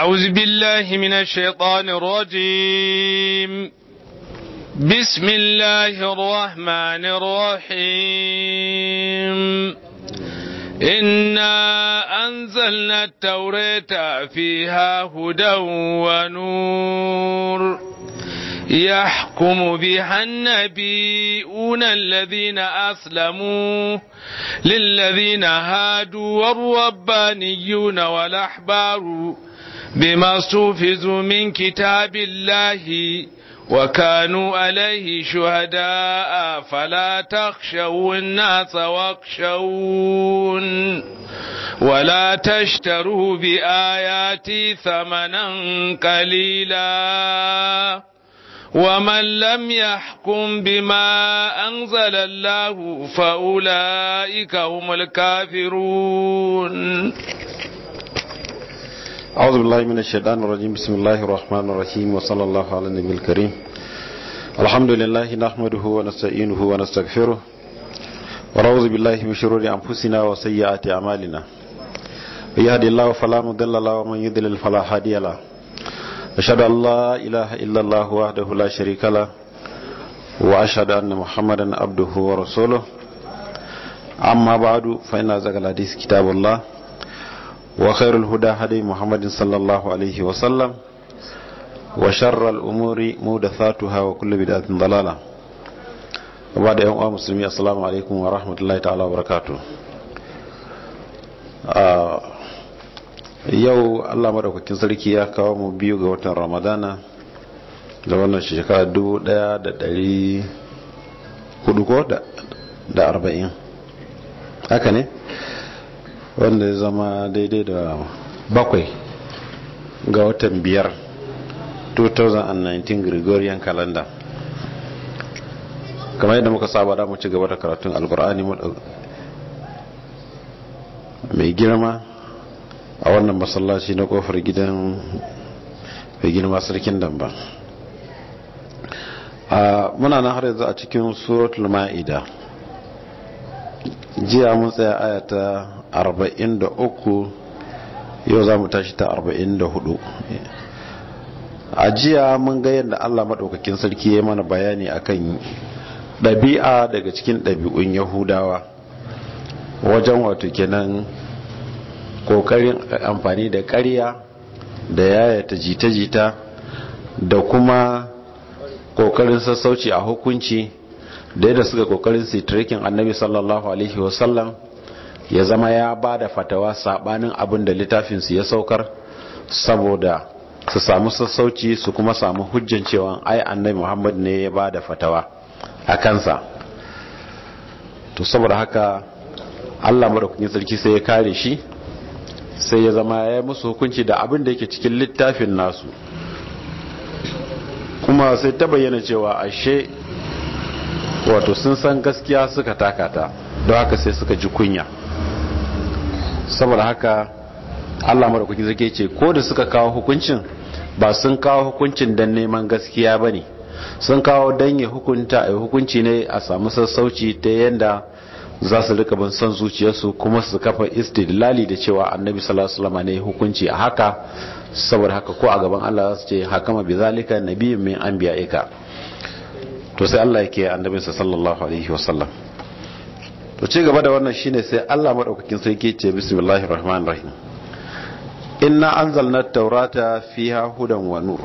أعوذ بالله من الشيطان الرجيم بسم الله الرحمن الرحيم إنا أنزلنا التوراة فيها هدى ونور يحكم بها النبيون الذين أسلموا للذين هادوا والربانيون والأحبار بما استوفزوا من كتاب الله وكانوا عليه شهداء فلا تخشوا الناس واخشون ولا تشتروا بآياتي ثمنا قليلا ومن لم يحكم بما أنزل الله فأولئك هم الكافرون أعوذ بالله من الشيطان الرجيم بسم الله الرحمن الرحيم وصلى الله على النبي الكريم الحمد لله نحمده ونستعينه ونستغفره ونعوذ بالله من شرور أنفسنا وسيئات أعمالنا يهدي الله فلا مضل له ومن يضلل فلا هادي له أشهد أن لا إله إلا الله وحده لا شريك له وأشهد أن محمدا عبده ورسوله أما بعد فإن أزكى الحديث كتاب الله وخير الهدى هدي محمد صلى الله عليه وسلم وشر الأمور محدثاتها وكل بدعة ضلالة وبعد يوم مسلمين السلام عليكم ورحمة الله تعالى وبركاته yau allah maɗaukakin sarki ya kawo mu biyu ga watan ramadana da wannan shekara dubu ɗaya da ɗari hudu ko da arba'in haka ne wanda ya zama daidai da bakwai ga watan biyar 2019 gregorian calendar kamar yadda muka saba da mu ci gaba da karatun alkur'ani mai girma a wannan masallaci na kofar gidan mai girma sarkin damba muna na har yanzu a cikin suratul ma'ida jiya mun tsaya ayata 43 yau za mu tashi ta 44 a jiya mun ga yadda allah maɗaukakin sarki ya mana bayani akan ɗabi'a daga cikin ɗabi'un yahudawa wajen wato kenan kokarin amfani da ƙarya da yayata jita-jita da kuma kokarin sassauci a hukunci da yadda suka kokarin sitrikin annabi sallallahu alaihi wasallam ya zama ya ba da fatawa sabanin abin da littafinsu ya saukar saboda su samu sassauci su kuma samu hujjan cewa ai annabi muhammad ne ya ba da fatawa a kansa to saboda haka allah maɗaukakin sarki sai ya kare shi sai ya zama ya yi musu hukunci da abin da yake cikin littafin nasu kuma sai ta bayyana cewa ashe wato sun san gaskiya suka takata don haka sai suka ji kunya saboda haka allah maɗaukaki zai ce ko da suka kawo hukuncin ba sun kawo hukuncin don neman gaskiya ba ne sun kawo don ya hukunta a hukunci ne a samu sassauci ta yadda za su rika bin son zuciyarsu kuma su kafa istidlali da cewa annabi sallallahu alaihi wasallam ne hukunci a haka saboda haka ko a gaban Allah za su ce hakama bi zalika nabiyyun min anbiya'ika to sai Allah yake annabinsa sallallahu alaihi wasallam to ci gaba da wannan shine sai Allah madaukakin sarki ce bismillahir rahmanir rahim inna anzalna at-taurata fiha hudan wa nur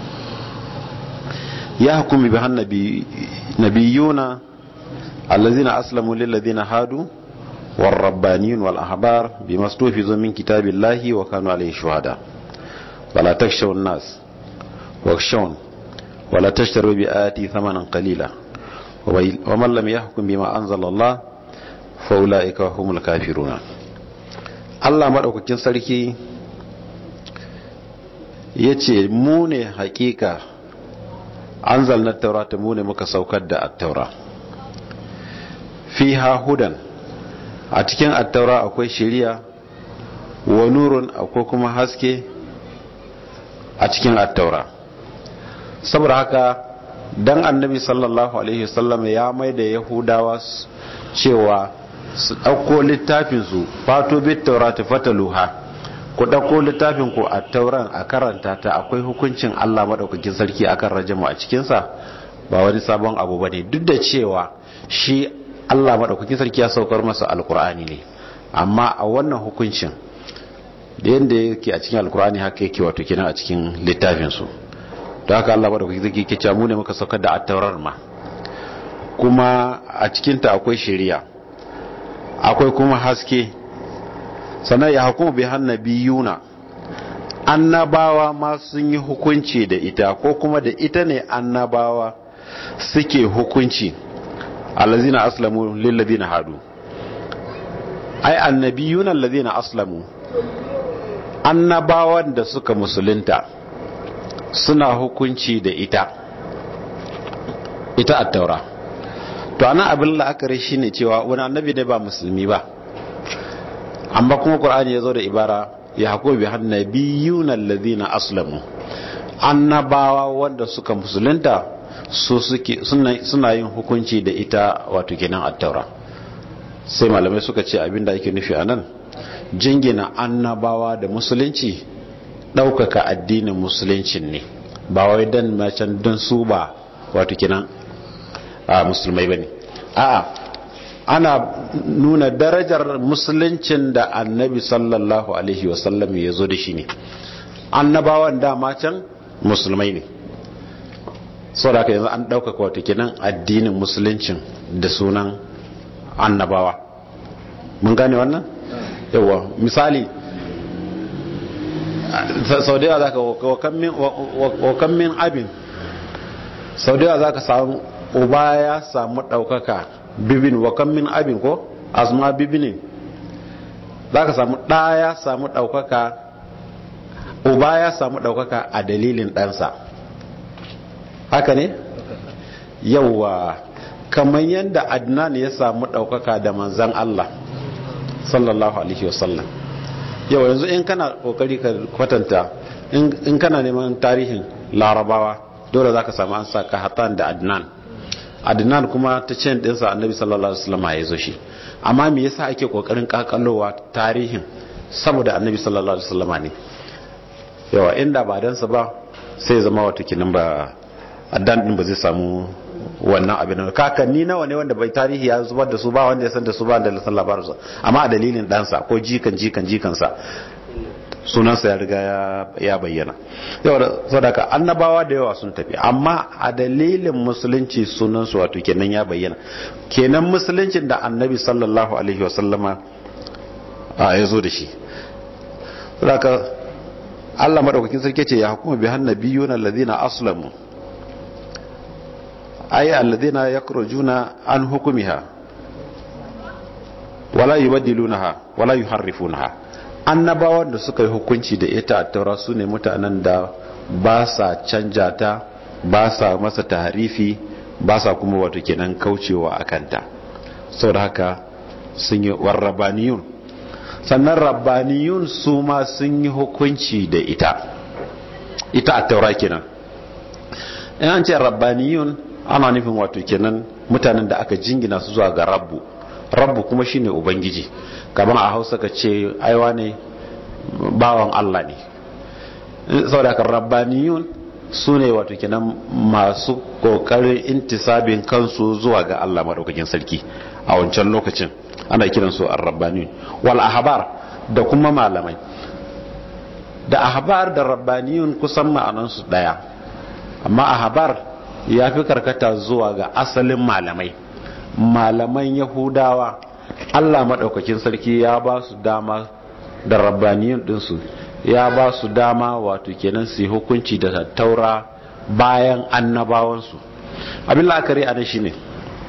yahkumu biha nabiyuna الذين أسلموا للذين هادوا والربانيون والأحبار بما استوفزوا من كتاب الله وكانوا عليه شهداء ولا تخشوا الناس واخشون ولا تشتروا بآياتي ثمنا قليلا ومن لم يحكم بما أنزل الله فأولئك هم الكافرون Allah maɗaukakin sarki ya ce mu ne hakika an zalnar taurata mu ne muka saukar da attaura fiha hudan a cikin attaura akwai shiriya wa nurun akwai kuma haske a cikin attaura saboda haka dan annabi sallallahu alaihi wasallam ya mai da yahudawa cewa su ɗauko littafinsu fato bit taurati fataluha ku ɗauko littafin ku a tauran a karanta ta akwai hukuncin Allah maɗaukakin sarki akan rajamu a cikinsa ba wani sabon abu ba ne duk da cewa shi Allah maɗaukakin sarki ya saukar masa alkur'ani ne amma a wannan hukuncin da yadda yake a cikin alkur'ani haka yake wato kenan a cikin littafinsu da haka Allah maɗaukakin sarki ke cewa mu ne muka saukar da attaurar ma kuma a cikinta akwai shari'a akwai kuma haske sannan ya hukumu bi hannabiyuna annabawa ma sun yi hukunci da ita ko kuma da ita ne annabawa suke hukunci allazina aslamu lillazina hadu ai annabiyuna allazina aslamu annabawan da suka musulunta suna hukunci da ita ita at-taura to ana abin la'akari shine cewa wani annabi ne ba musulmi ba amma kuma qur'ani yazo da ibara ya hako bi hannabiyuna alladhina aslamu annabawa wanda suka musulunta su suke suna yin hukunci da ita wato kenan at-taura sai malamai suka ce abinda ake nufi anan jingina annabawa da musulunci ɗaukaka addinin musuluncin ne ba wai dan macen don su ba wato kenan a musulmai bane a'a ana nuna darajar musuluncin da annabi sallallahu alaihi wasallam ya zo da shi ne annabawan dama can musulmai ne saboda haka yanzu an ɗaukaka wato kenan addinin musuluncin da sunan annabawa mun gane wannan yawa misali sau da yawa za ka wakan min abin sau da yawa za ka samu uba ya samu ɗaukaka bibin wakan min abin ko azuma bibinin za ka samu ɗa ya samu ɗaukaka uba ya samu ɗaukaka a dalilin ɗansa haka ne yauwa kamar yadda adnan ya samu ɗaukaka da manzan Allah sallallahu alaihi wasallam yau yanzu in kana kokari ka kwatanta in kana neman tarihin larabawa dole za ka samu an sa kahatan da adnan adnan kuma ta cin dinsa annabi sallallahu alaihi wasallam ya zo shi amma me yasa ake kokarin kakalowa tarihin saboda annabi sallallahu alaihi wasallam ne yawa inda ba dan sa ba sai zama wata kinin ba adnan din ba zai samu wannan abin da kakanni nawa ne wanda bai tarihi ya zubar da su ba wanda ya san da su ba da san labarin su amma a dalilin ɗansa ko jikan jikan jikansa sunansa ya riga ya bayyana yau da sadaka annabawa da yawa sun tafi amma a dalilin musulunci sunansu wato kenan ya bayyana kenan musuluncin da annabi sallallahu alaihi wasallama a ya zo da shi sadaka Allah madaukakin sarki ce ya hukuma bi hannabiyuna alladhina aslamu ay alladhina yakrujuna an hukumiha wala yubaddilunaha wala yuharrifunaha annabawan da suka yi hukunci da ita a taura su ne mutanen da ba sa canja ta ba sa masa taharifi ba sa kuma wato kenan kaucewa a kanta saboda haka sun yi warrabaniyun sannan rabbaniyun su ma sun yi hukunci da ita ita a taura kenan in an ce rabbaniyun ana nufin wato kenan mutanen da aka jingina su zuwa ga rabbu rabbu kuma shine ubangiji kamar a hausa ka ce aiwa ne bawan Allah ne saboda kan rabbaniyun su ne wato kenan masu kokarin intisabin kansu zuwa ga Allah madaukakin sarki a wancan lokacin ana kiransu ar-rabbaniyun wal ahbar da kuma malamai da ahbar da rabbaniyun kusan ma'anansu daya amma ahbar ya fi karkata zuwa ga asalin malamai malaman yahudawa allah maɗaukakin sarki ya ba su dama da rabbaniyun ɗinsu ya ba su dama wato kenan su hukunci da taura bayan annabawansu abin la'akari a nan shi ne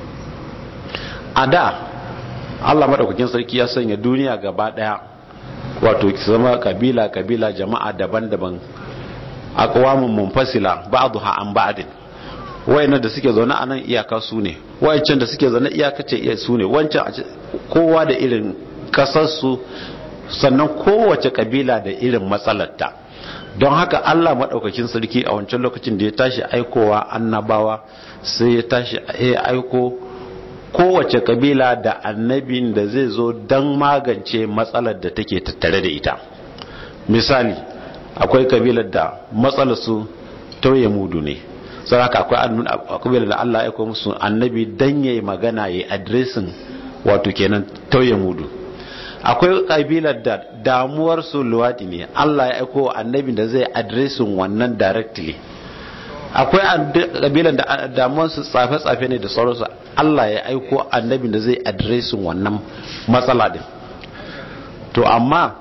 a da allah maɗaukakin sarki ya sanya duniya gaba ɗaya wato zama kabila kabila jama'a daban-daban a kawamin munfasila ba'dha an ba'din wayannan da suke zaune a nan iyaka su ne wayancan da suke zaune iyaka ce iya su ne wancan kowa da irin kasarsu sannan kowace kabila da irin matsalarta don haka Allah maɗaukakin sarki a wancan lokacin da ya tashi aikowa annabawa sai ya tashi ya aiko kowace kabila da annabin da zai zo don magance matsalar da take tattare da ita misali akwai kabilar da matsalar su tauye mudu ne sau haka akwai kabilar da Allah ya aiko musu annabi dan yayi magana yayi addressing wato kenan tauye mudu akwai kabilar da damuwar su luwadi ne Allah ya aiko annabi da zai addressing wannan directly akwai kabilar da damuwar su tsafe-tsafe ne da sauransu Allah ya aiko annabi da zai addressing wannan matsala din to amma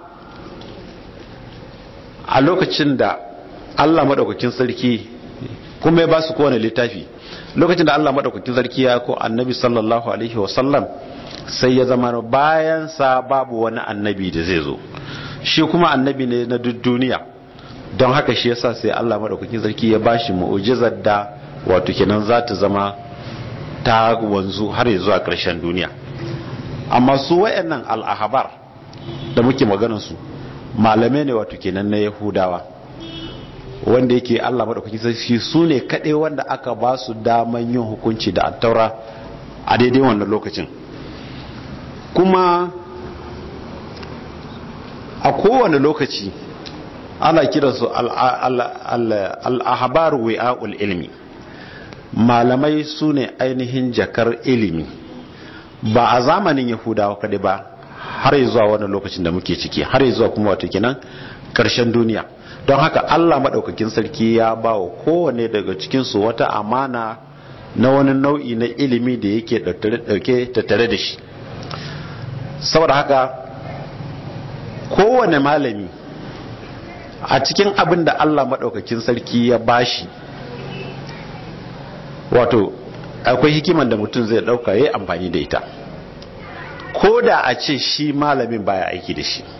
a lokacin da Allah madaukakin sarki kuma ya ba su kowane littafi lokacin da Allah madaukakin sarki ya ko annabi sallallahu alaihi wasallam sai ya zama bayan sa babu wani annabi da zai zo shi kuma annabi ne na duk duniya don haka shi yasa sai Allah madaukakin sarki ya bashi mu'jizar da wato kenan za ta zama ta wanzu har ya zuwa ƙarshen duniya amma su wayannan al-ahbar da muke maganar su malamai ne wato kenan na yahudawa wanda yake Allah madaukakin sarki su ne kaɗai wanda aka ba su daman yin hukunci da attaura a daidai wannan lokacin kuma a kowane lokaci ana kiransu al'ahabar wi'a'ul ilmi malamai su ne ainihin jakar ilimi ba a zamanin yahudawa kaɗai ba har zuwa wani lokacin da muke ciki har zuwa kuma wato kenan ƙarshen duniya don haka Allah maɗaukakin sarki ya ba wa kowane daga cikinsu wata amana na wani nau'i na ilimi da yake ɗauke tattare da shi saboda haka kowane malami a cikin abin da Allah maɗaukakin sarki ya bashi wato akwai hikiman da mutum zai ɗauka ya yi amfani da ita ko da a ce shi malamin baya aiki da shi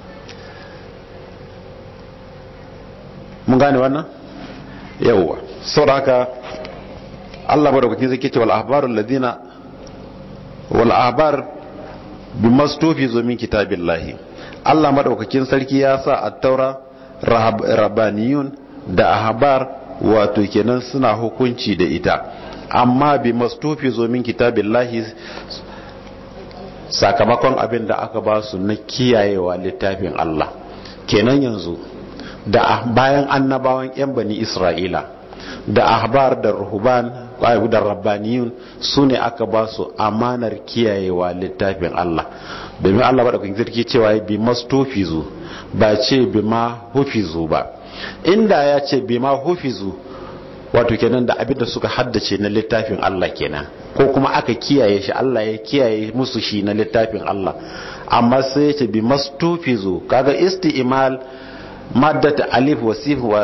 mun gane wannan yawwa saboda haka Allah madaukakin zai ce wal ahbarul ladina wal ahbar bimastufi zo min kitabillahi Allah madaukakin sarki ya sa at-taura rabaniyun da ahbar wato kenan suna hukunci da ita amma bimastufi zo min kitabillahi sakamakon abin da aka ba su na kiyayewa littafin Allah kenan yanzu da bayan annabawan 'yan bani isra'ila da ahbar da ruhuban da rabbaniyun su ne aka ba su amanar kiyayewa littafin Allah domin Allah ba da kun sarki cewa bi mastofizu ba ce bi ma hufizu ba inda ya ce bi ma hufizu wato kenan da abinda suka haddace na littafin Allah kenan ko kuma aka kiyaye shi Allah ya kiyaye musu shi na littafin Allah amma sai ya ce bi mastofizu kaga isti'mal maddata alif wasif wa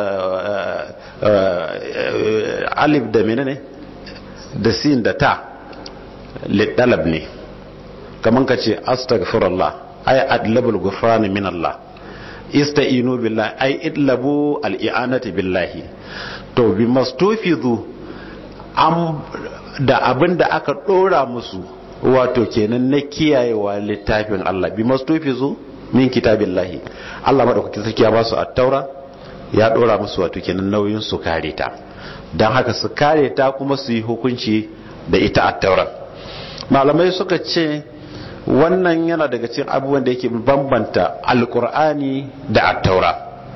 alif da menene da sin da ta lidalab ne kaman ka ce astaghfirullah ay adlabul ghufran min Allah ista'inu billahi ay idlabu al-i'anati billahi to bi mastufizu am da abinda aka dora musu wato kenan na kiyayewa littafin Allah bi mastufizu min kitabillahi Allah madaukakin sarki ya ba su at-taura ya dora musu wato kenan nauyin su kare ta dan haka su kare ta kuma su yi hukunci da ita at-taura malamai suka ce wannan yana daga cikin abubuwan da yake bambanta alkur'ani da at-taura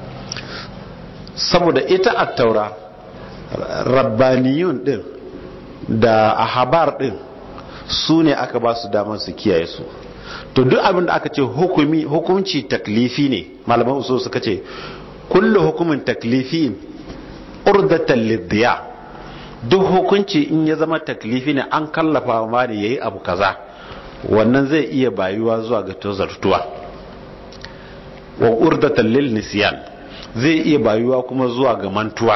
saboda ita at-taura rabbaniyun din da ahabar din su ne aka ba su damar su kiyaye su to duk abin da aka ce hukumi hukunci taklifi ne malaman usul suka ce kullu hukumin taklifi urdatan lidhiya duk hukunci in ya zama taklifi ne an kallafa ma ne yayi abu kaza wannan zai iya bayuwa zuwa ga tozartuwa wa urdatan lil nisyan zai iya bayuwa kuma zuwa ga mantuwa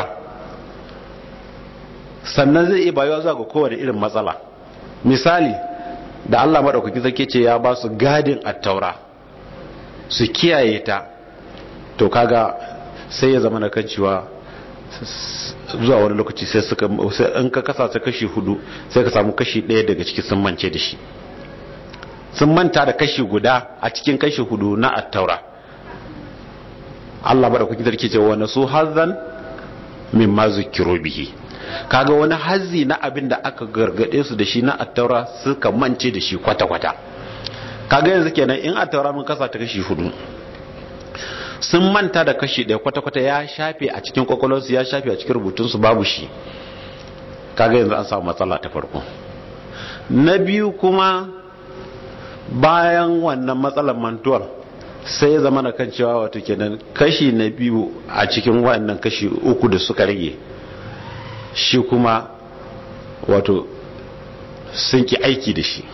sannan zai iya bayuwa zuwa ga kowane irin matsala misali da Allah maɗaukaki zake ce ya ba su gadin attaura su kiyaye ta to kaga sai ya zama na kan cewa zuwa wani lokaci sai suka in ka kasa ta kashi hudu sai ka samu kashi ɗaya daga ciki sun mance da shi sun manta da kashi guda a cikin kashi hudu na attaura Allah maɗaukaki zake ce wani su hazan min ma zukiro bihi kaga wani hazzi na abin da aka gargade su da shi na attaura suka mance da shi kwata-kwata kaga yanzu kenan in attaura mun kasa ta kashi hudu sun manta da kashi ɗaya kwata-kwata ya shafe a cikin kwakwalwarsu ya shafe a cikin rubutunsu babu shi kaga yanzu an samu matsala ta farko na biyu kuma bayan wannan matsalar mantuwar sai ya zama na kan cewa wato kenan kashi na biyu a cikin wannan kashi uku da suka rage shi kuma wato sun ki aiki da shi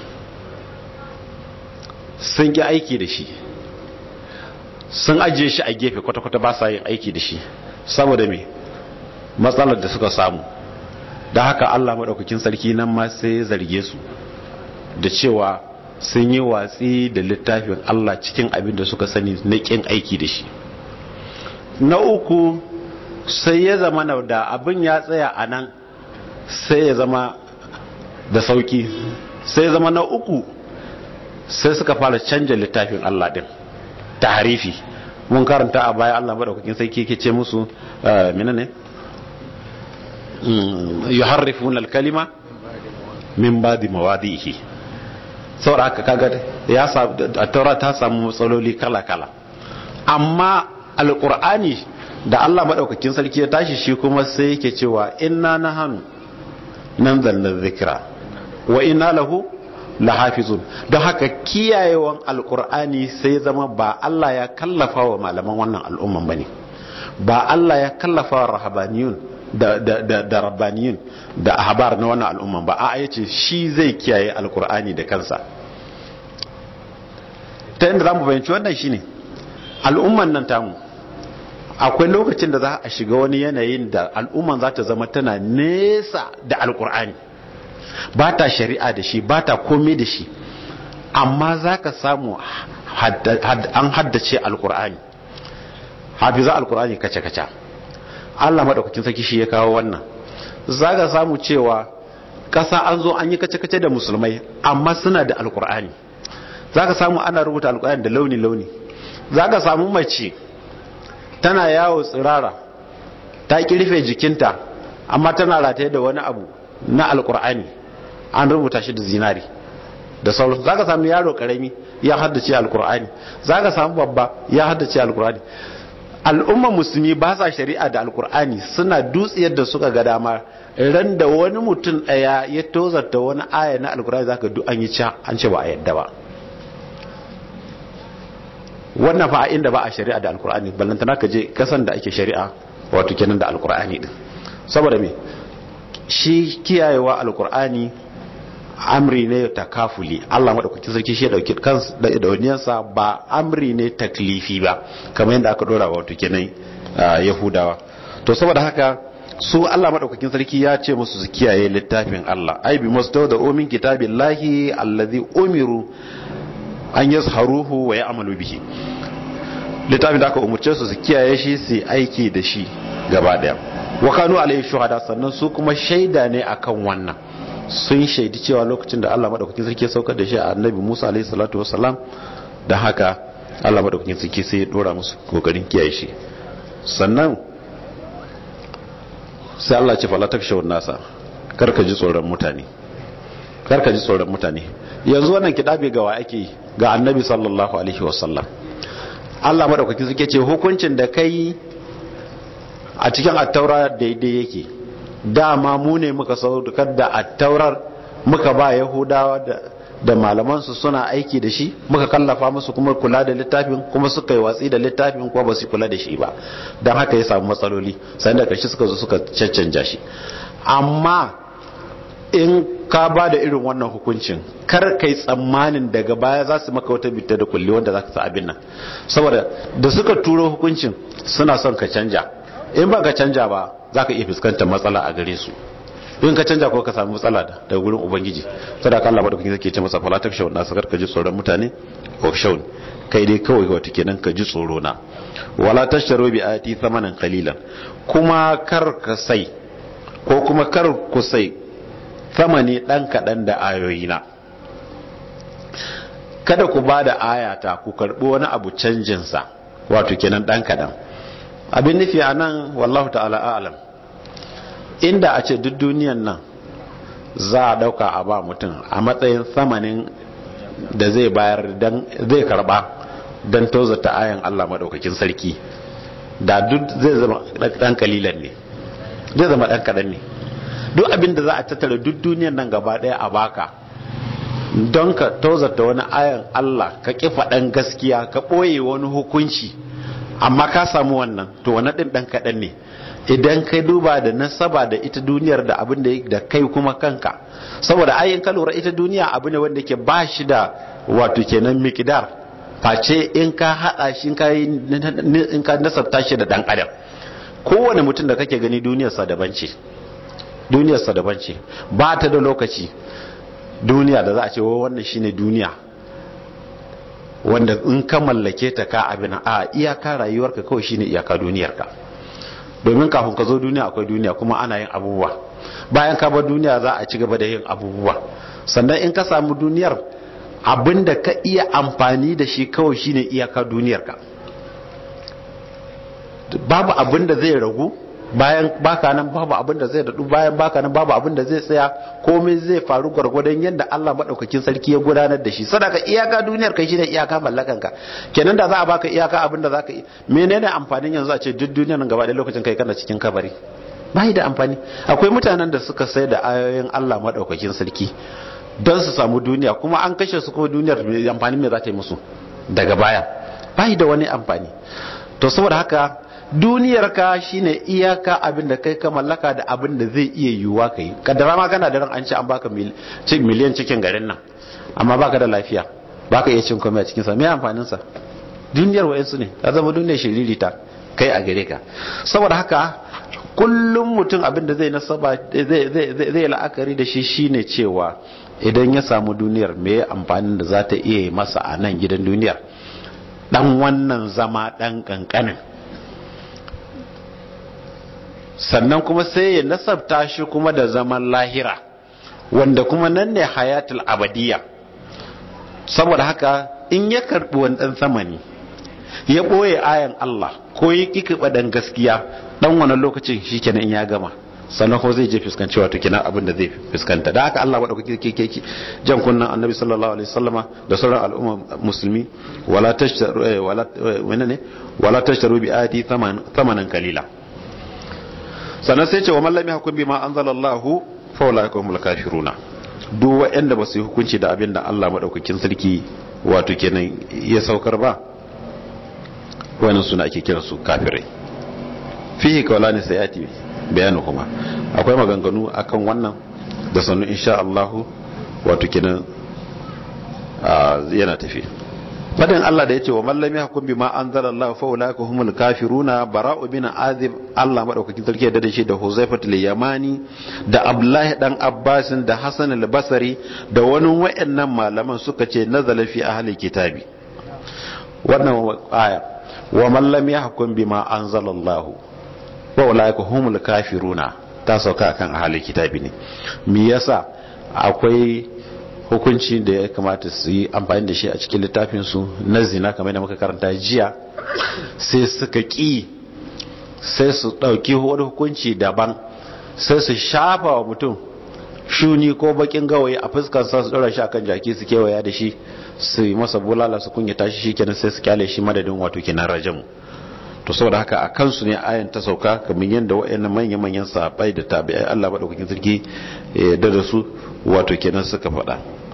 sun ki aiki da shi sun ajiye shi a gefe kwata-kwata ba sa yin aiki da shi saboda me matsalar da suka samu da haka allah maɗaukakin sarki nan ma sai ya zarge su da cewa sun yi watsi da littafin allah cikin abin da suka sani na ƙin aiki da shi na uku sai ya zama na da abin ya tsaya a nan sai ya zama da sauki sai ya zama na uku sai suka fara canja littafin allah din tahrifi mun karanta a baya Allah madaukakin sai ke ce musu menene yuharrifuna al-kalima min ba'di mawadihi saboda haka kaga ya a taura ta samu matsaloli kala kala amma alqur'ani da Allah madaukakin sarki ya tashi shi kuma sai yake cewa inna nahanu nanzalna dhikra wa inna lahu lahafizun don haka kiyayewan alkur'ani sai zama ba Allah ya kallafa wa malaman wannan al'umman bane ba Allah ya kallafa wa rahabaniyun da da da, da rabbaniyun da ahbar na wannan al'umman ba a'a yace shi zai kiyaye alkur'ani da kansa ta inda zamu bayanci wannan shine al'umman nan tamu akwai lokacin da za a shiga wani yanayin da al'umman za ta zama tana nesa da alkur'ani ba ta shari'a da shi ba ta komai da shi amma za ka samu an haddace alkur'ani hafiza alkur'ani kace-kace allah maɗaukakin sarki shi ya kawo wannan za ka samu cewa ƙasa an zo an yi kace-kace da musulmai amma suna da alkur'ani za ka samu ana rubuta alkur'ani da launi-launi za ka samu mace tana yawo tsirara ta kirfe jikinta amma tana rataye da wani abu na alkur'ani an rubuta shi da zinari da sauransu za ka samu yaro karami ya haddace alkur'ani za ka samu babba ya haddace alkur'ani al'ummar musulmi ba sa shari'a da alkur'ani suna dutsiyar da suka ga dama ran da wani mutum daya ya tozarta wani aya na alkur'ani za ka duk an yi ca an ce ba a yadda ba wannan fa inda ba a shari'a da alkur'ani ballantana ka je kasan da ake shari'a wato kenan da alkur'ani din saboda me shi kiyayewa alkur'ani amri ne takafuli Allah madaukakin sarki shi ya dauki kansa da dauniyarsa ba amri ne taklifi ba kamar yadda aka dora wato kenan yahudawa to saboda haka su Allah madaukakin sarki ya ce musu su kiyaye littafin Allah ai bi mustaw da umin kitabillahi allazi umiru an yazharuhu wa ya'malu bihi littafin da aka umurce su su kiyaye shi su aiki da shi gaba daya wa kanu alayhi shuhada sannan su kuma shaida ne akan wannan sun shaidi cewa lokacin da Allah madaukakin sarki ya saukar da shi a annabi Musa alayhi salatu wassalam da haka Allah madaukakin sarki sai ya dora musu kokarin kiyaye shi sannan sai Allah ce fala takshawun nasa karka ji tsoron mutane karka ji tsoron mutane yanzu wannan kidabe ga wa ake ga annabi sallallahu alaihi wasallam Allah madaukakin sarki ce hukuncin da kai a cikin attaura daidai yake dama mu ne muka saukar da attaurar muka ba yahudawa da da malamansu suna aiki da shi muka kallafa musu kuma kula da littafin kuma suka yi watsi da littafin kuma ba su kula da shi ba don haka ya samu matsaloli sai da kashi suka zo suka caccanja shi amma in ka ba da irin wannan hukuncin kar kai tsammanin daga baya za su maka wata bitta da kulli wanda za ka sa abin nan saboda da suka turo hukuncin suna son ka canja in ba ka canja ba za ka iya fuskantar matsala a gare su in ka canja ko ka samu matsala daga gurin ubangiji sada ka Allah madaukakin zake ce masa fala tak shawun nasu ka ji tsoron mutane of shawun kai dai kawai wata kenan ka ji tsoro na wala tashtaru bi ayati thamanan qalilan kuma kar ka sai ko kuma kar ku sai thamani dan kadan da ayoyina kada ku bada ayata ku karbi wani abu canjin sa wato kenan dan kadan abin nufi anan wallahu ta'ala a'lam inda a ce duk duniyan nan za a dauka a ba mutum a matsayin samanin da zai bayar dan zai karba don tozata ayan Allah maɗaukakin sarki da duk zai zama ɗan kalilan ne zai zama ɗan kaɗan ne duk abin da za a tattara duk duniyan nan gaba ɗaya a baka don ka tozata wani ayan Allah ka ƙi faɗan gaskiya ka ɓoye wani hukunci amma ka samu wannan to wani ɗin ɗan kaɗan ne idan kai duba da nasaba da ita duniyar da abin da kai kuma kanka saboda ayin ka lura ita duniya abu ne wanda ke ba shi da wato kenan mikidar face in ka hada shi in ka nasabta shi da dan adam kowane mutum da kake gani duniyarsa daban ce duniyarsa daban ce ba ta da lokaci duniya da za a ce wannan shine duniya wanda in ka mallake ta ka abin a iyaka rayuwarka kawai shine iyaka duniyarka domin kafin ka zo duniya akwai duniya kuma ana yin abubuwa bayan ka bar duniya za a ci gaba da yin abubuwa sannan in ka samu duniyar abinda ka iya amfani da shi kawai shine iyaka duniyarka babu abinda zai ragu bayan baka nan babu abinda zai dadu bayan baka nan babu abinda zai tsaya komai zai faru gwargwadon yadda Allah madaukakin sarki ya gudanar da shi sadaka iyaka duniyar kai shine iyaka mallakan ka kenan da za a baka iyaka abinda zaka yi menene amfanin yanzu a ce duk duniyar nan gaba da lokacin kai kana cikin kabari bai da amfani akwai mutanen da suka sai da ayoyin Allah madaukakin sarki don su samu duniya kuma an kashe su kuma duniyar amfani me za ta yi musu daga baya bai da wani amfani to saboda haka duniyar ka shine iyaka abin da kai ka mallaka da abin da zai iya yiwuwa ka yi kaddara ma kana da ran an ce an baka miliyan cikin garin nan amma baka da lafiya baka iya cin komai a cikin sa me amfanin sa duniyar wayansu ne ta zama duniyar shiririta kai a gare ka saboda haka kullum mutum abin da zai nasaba zai la'akari da shi shine cewa idan ya samu duniyar me amfanin da za ta iya masa a nan gidan duniyar dan wannan zama dan kankanin sannan kuma sai ya nasabta shi kuma da zaman lahira wanda kuma nan ne hayatul abadiya saboda haka in ya karbi wani dan samani ya ɓoye ayan Allah ko ya ƙi dan gaskiya dan wani lokacin shi kenan in ya gama sannan ko zai je fuskanci wato kenan abin da zai fuskanta da haka Allah madaukaki ke ke jan kunnan annabi sallallahu alaihi wasallama da sauran al'umma musulmi wala tashtaru wala menene wala tashtaru bi ayati thamanan kalila sannan sai ce wa man lam yahkum bima anzalallahu fa ulaika humul kafiruna duk waɗanda ba su yi hukunci da abin da Allah madaukakin sarki wato kenan ya saukar ba wannan suna ake kira su kafirai fihi kawalani sayati bayanu kuma akwai maganganu akan wannan da sanu insha Allah wato kenan yana tafi fadin Allah da yace wa man lam yahkum bima anzalallahu fa ulaika humul kafiruna bara'u bin azib Allah madaukakin sarki da shi da Huzaifat al-Yamani da Abdullahi dan Abbas da Hasan al-Basri da wani wayannan malaman suka ce nazala fi ahli kitabi wannan aya wa man lam yahkum bima anzalallahu wa ulaika humul kafiruna ta sauka akan ahli kitabi ne me yasa akwai hukunci da ya kamata su yi amfani da shi a cikin littafin su na zina kamar da muka karanta jiya sai suka ki sai su dauki wani hukunci daban sai su shafa wa mutum shuni ko bakin gawayi a fuskar sa su dora shi akan jaki su kewaya da shi su yi masa bulala su kunya tashi shi kenan sai su kyale shi madadin wato kenan rajamu to saboda haka a kansu ne ayan ta sauka kamar yadda waɗannan manya-manyan sahabbai da tabi'ai Allah madaukakin sarki da da su wato kenan suka faɗa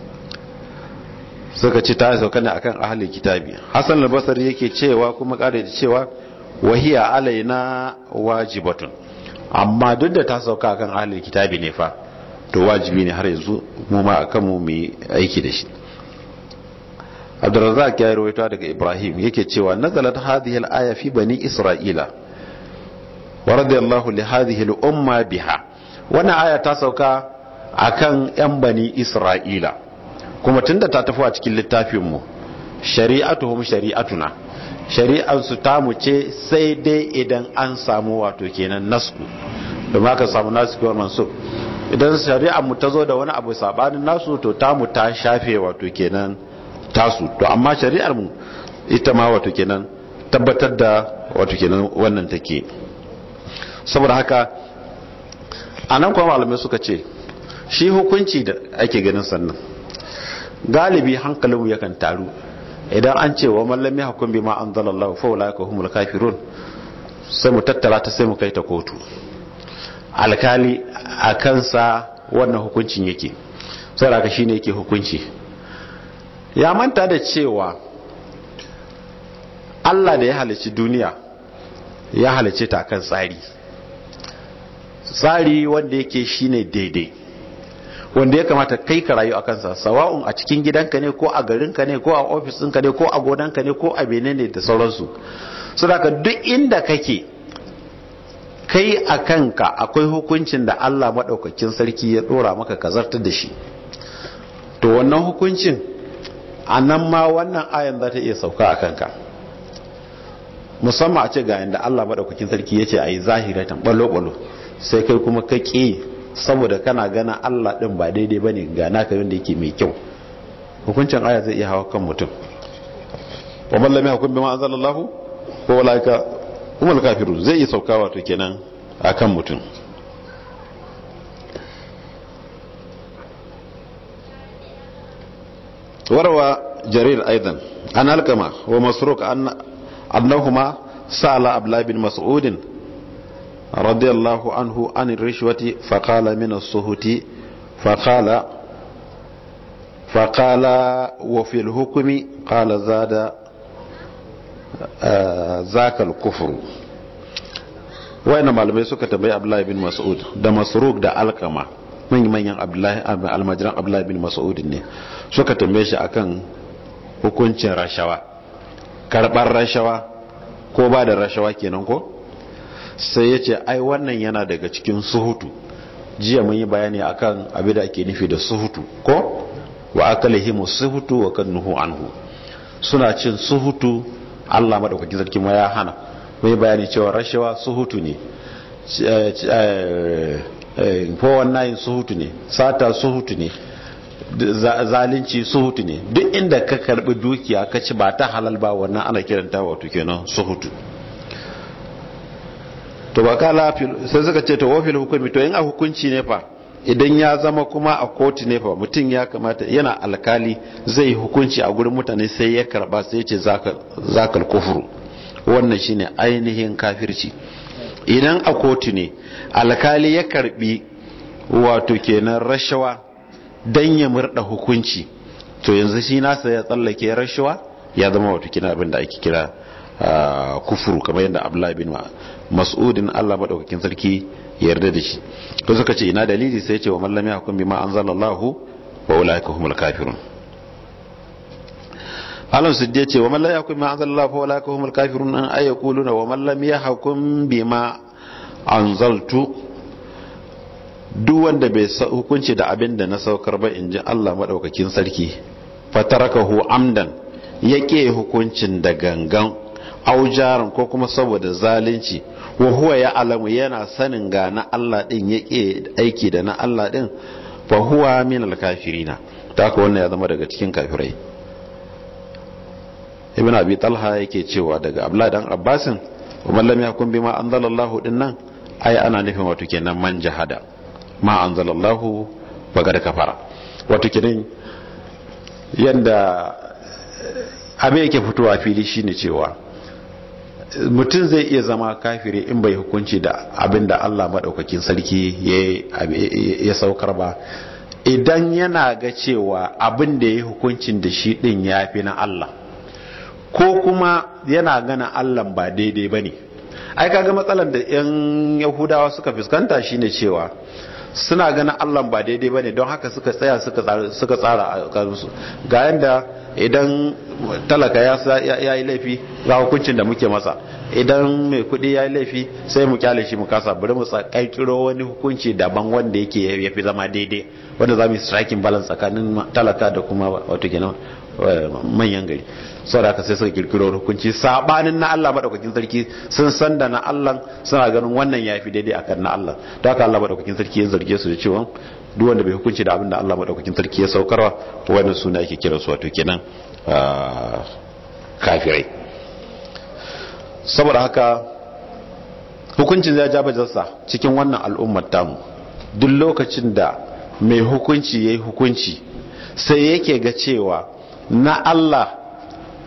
suka ce ta sauka ne akan ahlul kitabi Hassan al-Basri yake cewa kuma kare da cewa wahiya alaina wajibatun amma duk da ta sauka akan ahlul kitabi ne fa to wajibi ne har yanzu mu ma akan mu mu aiki da shi Abdurrazzaq ya rawaito daga Ibrahim yake cewa nazalat hadhihi al-aya fi bani Isra'ila wa radiyallahu li hadhihi al-umma biha wannan aya ta sauka akan yan bani Isra'ila kuma tunda ta tafi a cikin littafin mu shari'atuhum shari'atuna shari'an su ta mu ce sai dai idan an samu wato kenan nasku da ma ka samu nasu kiwar mansub idan shari'ar mu ta zo da wani abu sabanin nasu to ta mu ta shafe wato kenan tasu to amma shari'ar mu ita ma wato kenan tabbatar da wato kenan wannan take saboda haka anan kuma malamai suka ce shi hukunci da ake ganin sannan galibi hankalinmu yakan taru idan an ce wa mallami hukum bima anzalallahu fa ulaika humul kafirun sai mu tattara ta sai mu kai ta kotu alkali a kansa wannan hukuncin yake saboda shine yake hukunci ya manta da cewa Allah da ya halicci duniya ya halicce ta kan tsari tsari wanda yake shine daidai wanda ya kamata kai ka rayu a kansa sawa'un a cikin gidanka ne ko a garinka ne ko a ofis ɗinka ne ko a gonanka ne ko a ne da sauransu su da duk inda kake kai a kanka akwai hukuncin da Allah maɗaukakin sarki ya ɗora maka ka zartar da shi to wannan hukuncin a nan ma wannan ayan za ta iya sauka a kanka musamman a ce ga yadda Allah maɗaukakin sarki ya ce a yi zahiratan ɓalo-ɓalo sai kai kuma ka ƙi saboda kana gana Allah ɗin ba daidai ba ne ga naka yadda yake mai kyau hukuncin aya zai iya hawa kan mutum wa mallami hakun bi ma'azal Allah ko walaika umar kafiru zai iya sauka wato kenan a kan mutum warwa jarir aidan an alkama wa masruk annahuma sa'ala abla bin mas'udin رضي الله عنه عن الرشوة فقال من الصهوت فقال فقال وفي الحكم قال زاد ذاك الكفر wayan malamai suka tambayi abdullahi bin mas'ud da masruk da alkama manyan manyan abdullahi almajiran abdullahi bin mas'ud ne suka tambaye shi akan hukuncin rashawa karbar rashawa ko ba da rashawa kenan ko sai ya ce ai wannan yana daga cikin suhutu jiya mun yi bayani akan abin da ake nufi da suhutu ko wa akalihimu suhutu wa kan nuhu anhu suna cin suhutu Allah madaukakin sarki ma ya hana mun yi bayani cewa rashawa suhutu ne ko wannan suhutu ne sata suhutu ne zalunci suhutu ne duk inda ka karbi dukiya ka ci ba ta halal ba wannan ana kiranta wato kenan suhutu to ba kala sai suka ce to wafil hukumi to in a hukunci ne fa idan ya zama kuma a kotu ne fa mutum ya kamata yana alkali zai hukunci a gurin mutane sai ya karba sai ce zakal kufuru wannan shine ainihin kafirci idan a kotu ne alkali ya karbi wato kenan rashawa dan ya murda hukunci to yanzu shi nasa ya tsallake rashawa ya zama wato kenan abin da ake kira kufuru kamar yadda abdullahi bin mas'udin Allah madaukakin sarki ya yarda da shi to suka ce ina dalili sai ce wa mallami hukum bima anzalallahu wa ulaika humul kafirun Allah su je ce wa mallami hukum bima anzalallahu wa ulaika humul kafirun an ay yaquluna wa mallami hukum bima anzaltu duk wanda bai hukunci da abin da na saukar ba in ji Allah madaukakin sarki fatarakahu amdan yake hukuncin da gangan aujaran ko kuma saboda zalunci wa huwa ya alamu yana sanin ga na Allah din yake aiki da na Allah din fa huwa min al-kafirina ta haka wannan ya zama daga cikin kafirai ibn abi talha yake cewa daga abdullahi dan abbasin wa man lam yakun bima anzalallahu din nan ai ana nufin wato kenan man jahada ma anzalallahu bagada kafara wato kenan yanda abin yake fitowa fili shine cewa mutum zai iya zama kafiri in bai hukunci da abin da Allah maɗaukakin sarki ya saukar ba idan yana ga cewa abin da ya hukuncin da shi ɗin ya fi na Allah ko kuma yana gana Allah ba daidai ba ne ai kaga matsalar da 'yan yahudawa suka fuskanta shine cewa suna ganin Allah ba daidai ba ne don haka suka tsaya suka tsara a kansu ga yadda idan talaka ya yi laifi ga hukuncin da muke masa idan mai kudi ya yi laifi sai mu kyale shi mu kasa bari mu kirkiro wani hukunci daban wanda yake ya fi zama daidai wanda za mu yi striking balance tsakanin talaka da kuma wato kenan manyan gari sau da aka sai suka kirkiro hukunci sabanin na Allah madaukakin sarki sun san da na Allah suna ganin wannan ya fi daidai akan na Allah da haka Allah madaukakin sarki ya zarge su da cewa duk wanda bai hukunci da abin da Allah madaukakin sarki ya saukarwa wannan suna ake kira su wato kenan kafirai saboda haka hukuncin zai ja bajarsa cikin wannan al'ummar tamu duk lokacin da mai hukunci ya yi hukunci sai yake ga cewa na Allah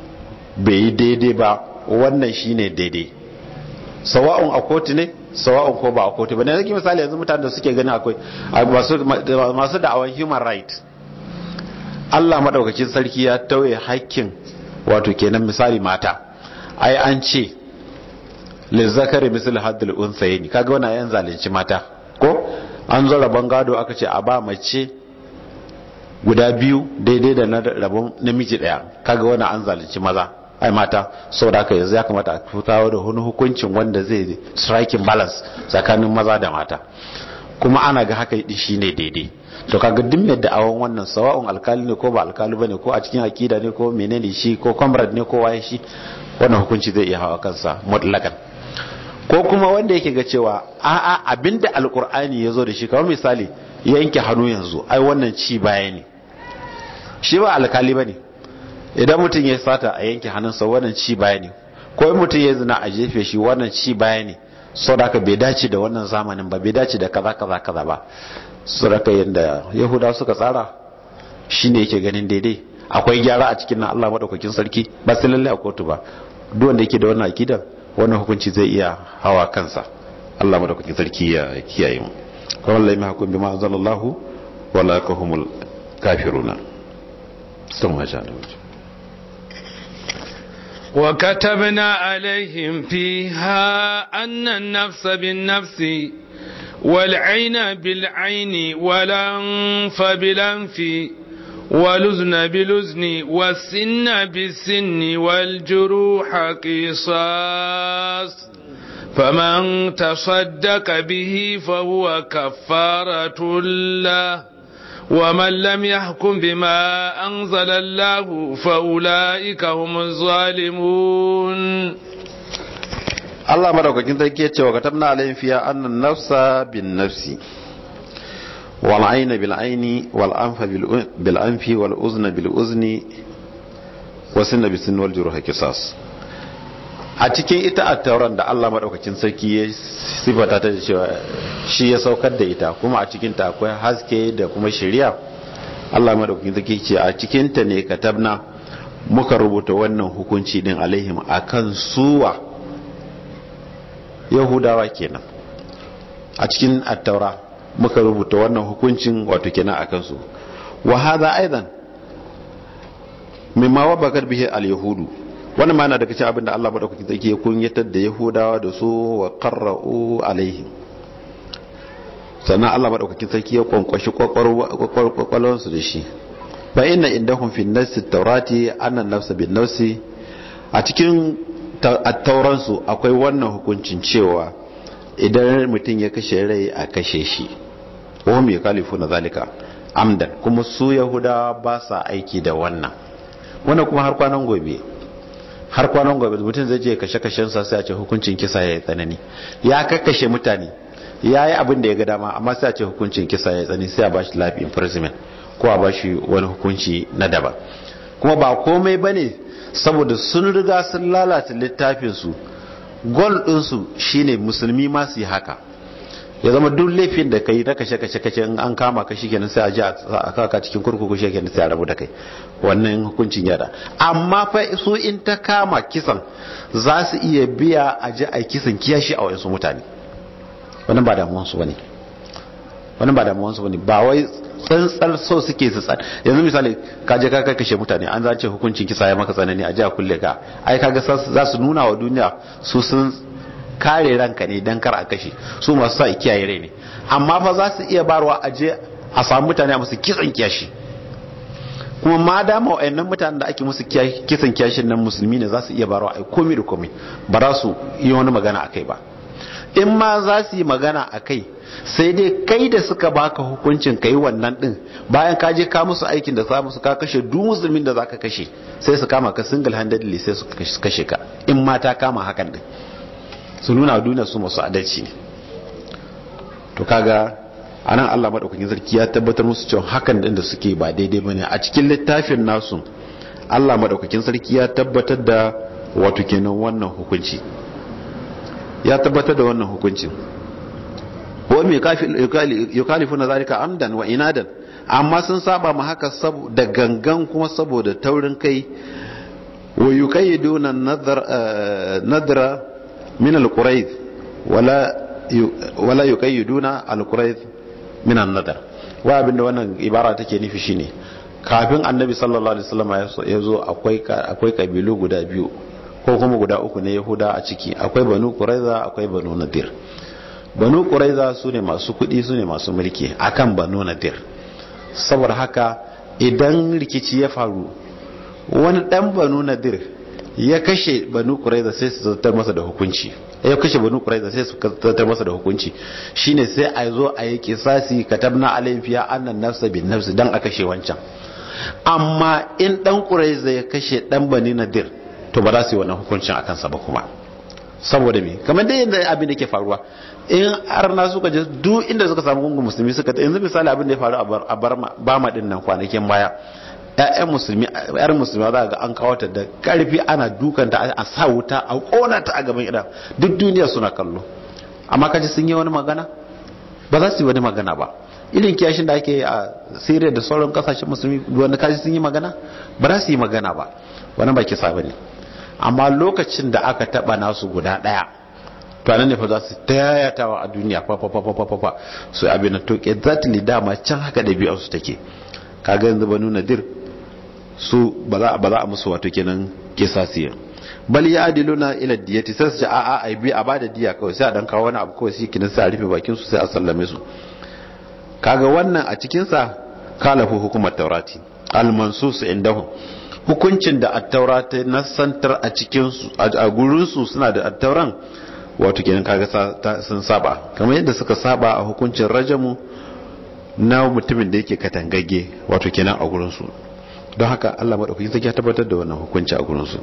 bai yi daidai ba wannan shine daidai sawa'un a kotu ne sawa'un ko ba a kotu ba ne zaki misali yanzu mutane da suke gani akwai masu da'awan human right Allah madaukakin sarki ya tauye hakkin wato kenan misali mata ai an ce lizzakari misal haddul unsayni kaga wannan yan zalunci mata ko an zo rabon gado aka ce a ba mace guda biyu daidai da na rabon namiji daya kaga wannan an zalunci maza ai mata saboda haka yanzu ya kamata a kawo da wani hukuncin wanda zai striking balance tsakanin maza da mata kuma ana ga haka shi ne daidai to kaga duk mai da'awan wannan sawa'un alkali ne ko ba alkali bane ko a cikin akida ne ko menene shi ko comrade ne ko waye shi wannan hukunci zai iya hawa kansa mutlakan ko kuma wanda yake ga cewa a'a abinda alkur'ani ya zo da shi kamar misali yanke hannu yanzu ai wannan ci baya ne shi ba alkali bane idan mutum ya sata a yanke hannunsa wannan ci baya ne ko in mutum ya zina a jefe shi wannan ci baya ne saboda bai dace da wannan zamanin ba bai dace da kaza kaza kaza ba saboda yanda yahudawa suka tsara shine yake ganin daidai akwai gyara a cikin nan Allah madaukakin sarki ba sai lalle a kotu ba duk wanda yake da wannan akidar wannan hukunci zai iya hawa kansa Allah madaukakin sarki ya kiyaye mu kawai lai mahakun bima anzalallahu wala yakahumul kafiruna sun ma sha وكتبنا عليهم فيها أن النفس بالنفس والعين بالعين والأنف بالأنف والأذن بالأذن والسن بالسن والجروح قصاص فمن تصدق به فهو كفارة له ومن لم يحكم بما أنزل الله فأولئك هم الظالمون Allah madaukakin sarki ya ce wa katabna alayhim fiya annan nafsa bin nafsi wal ayna bil ayni wal anfa bil anfi wal uzna bil uzni wa sinna bis sinni wal juruha qisas a cikin ita at-tauran da Allah madaukakin sarki ya sifata ta da cewa shi ya saukar da ita kuma a cikin ta akwai haske da kuma shari'a Allah madaukakin sarki ce a cikin ta ne katabna muka rubuta wannan hukunci din alaihim akan suwa yahudawa kenan a cikin attaura muka rubuta wannan hukuncin wato kenan a kansu wa hadha aidan mimma wabakar bihi al-yahudu wannan ma na daga cikin abin da Allah madaukakin sarki ya kunyatar da yahudawa da su wa qarra'u alaihim sannan Allah madaukakin sarki ya kwankwashi kwakwalwar su da shi fa inna indahum fi nafsi at-taurati anna an-nafsa bin-nafsi a cikin attauransu akwai wannan hukuncin cewa idan mutum ya kashe rai a kashe shi wahum ya kalifu na zalika amdan kuma su yahudawa ba sa aiki da wannan wannan kuma har kwanan gobe har kwanan gobe mutum zai je kashe kashensa sai a ce hukuncin kisa ya yi tsanani ya kakkashe mutane ya yi abin da ya ga dama amma sai a ce hukuncin kisa ya yi tsanani sai a bashi life imprisonment ko a bashi wani hukunci na daban kuma ba komai bane saboda sun riga sun lalata littafinsu gol ɗinsu shine musulmi ma su yi haka ya zama duk laifin da kai na kashe kashe kashe in an kama ka shikenan sai a ji a kaka cikin kurkuku shikenan sai a rabu da kai wannan hukuncin yada amma fa su in ta kama kisan za su iya biya a ji a kisan kiyashi a wayansu mutane wannan ba damuwansu bane wannan ba damuwansu bane ba wai tsantsar so suke su tsan yanzu misali ka je ka kashe mutane an zace hukuncin kisa ya maka tsanani a ji a kulle ka ai kaga za su nuna wa duniya su sun kare ranka ne dan kar a kashe su masu sa kiyaye rai ne amma fa za su iya barwa a je a samu mutane a musu kisan kiyashi kuma ma dama wa'annan mutanen da ake musu kisan kiyashin nan musulmi ne za su iya barwa ai komai da komai ba za su yi wani magana akai ba in ma za su yi magana akai sai dai kai da suka baka hukuncin kai wannan din bayan ka je ka musu aikin da za musu ka kashe duk musulmin da zaka kashe sai su kama ka single handedly sai su kashe ka in ma ta kama hakan din su nuna duniya su masu adalci ne to kaga anan Allah madaukakin sarki ya tabbatar musu cewa hakan din da suke ba daidai bane a cikin littafin nasu Allah madaukakin sarki ya tabbatar da wato kenan wannan hukunci ya tabbatar da wannan hukuncin wa mai yukalifu na zalika amdan wa inadan amma sun saba ma haka da gangan kuma saboda taurin kai wa yuqayyiduna nadra min al-qurayd wala wala yuqayyiduna al-qurayd min an-nadr wa abinda wannan ibara take nufi shine kafin annabi sallallahu alaihi wasallam ya zo akwai akwai kabilu guda biyu ko kuma guda uku ne yahuda a ciki akwai banu quraiza akwai banu nadir banu quraiza su ne masu kudi su ne masu mulki akan banu nadir saboda haka idan rikici ya faru wani dan banu nadir ya kashe banu quraiza sai su zartar masa da hukunci ya kashe banu quraiza sai su zartar masa da hukunci shine sai a zo a yi kisasi katabna alayhi fiya annan nafsa bin nafsi dan a kashe wancan amma in dan quraiza ya kashe dan bani nadir to ba za su yi wannan hukuncin a kansa ba kuma saboda me kamar dai yadda abin da ke faruwa in arna suka je duk inda suka samu gungun musulmi suka ta yanzu misali abin da ya faru a bama din nan kwanakin baya ƴaƴan musulmi ƴar musulmi za ga an kawo ta da karfi ana dukanta a sa wuta a kona ta a gaban idan duk duniya suna kallo amma kaji sun yi wani magana ba za su yi wani magana ba irin kiyashin da ake a Syria da sauran kasashen musulmi wanda kaji sun yi magana ba za su yi magana ba wani ba kisa bane amma lokacin da aka taba nasu guda daya to anan ne fa za su tayatawa a duniya fa fa fa fa fa fa so abin da to exactly dama can haka da biyar su take kaga yanzu banu nadir su ba za ba za a musu wato kenan kisasiya bal ya adiluna ila diyati sai su ce a a ai bi a bada diya kawai sai a dan kawo wani abu kawai shi kinan sai a rufe bakin su sai a sallame su kaga wannan a cikin sa kalafu hukumar taurati al mansus indahu hukuncin da attaura ta nasantar a cikin a gurinsu suna da attauran wato kenan kaga sun saba kamar yadda suka saba a hukuncin rajamu na mutumin da yake katangage wato kenan a gurinsu don haka Allah madaukakin sarki ya tabbatar da wannan hukunci a gurinsu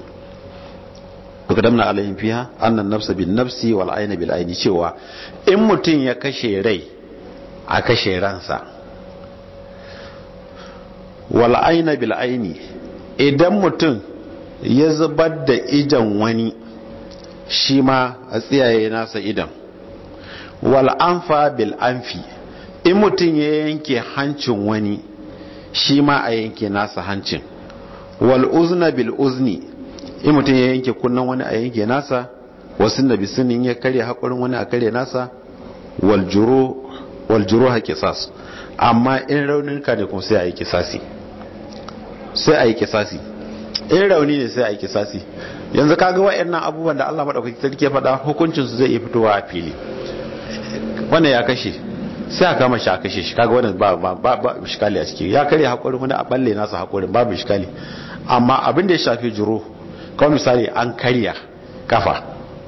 kadamna alayhim fiha annan nafsa bin nafsi wal ayna bil ayni cewa in mutum ya kashe rai a kashe ransa wal ayna bil ayni idan mutum ya zubar da idan wani shi ma a tsiyaye nasa idan wal anfa bil anfi in mutum ya yanke hancin wani shi ma a yanke nasa hancin wal uzna bil uzni in mutum ya yanke kunnan wani a yanke nasa wasu na bisunin ya karya haƙurin wani a karya nasa wal juro haƙe sas amma in rauninka ne kuma sai a yi kisasi sai a yi kisasi in rauni ne sai a yi kisasi yanzu kaga wa'annan abubuwan da Allah madaukaki sarki ya faɗa hukuncin su zai iya fitowa a fili wannan ya kashe sai a kama shi a kashe shi kaga wannan ba ba ba, ba shikali a ciki ya karya hakurin wani a balle nasa hakurin babu shikali amma abin da ya shafi juro kawai misali an karya kafa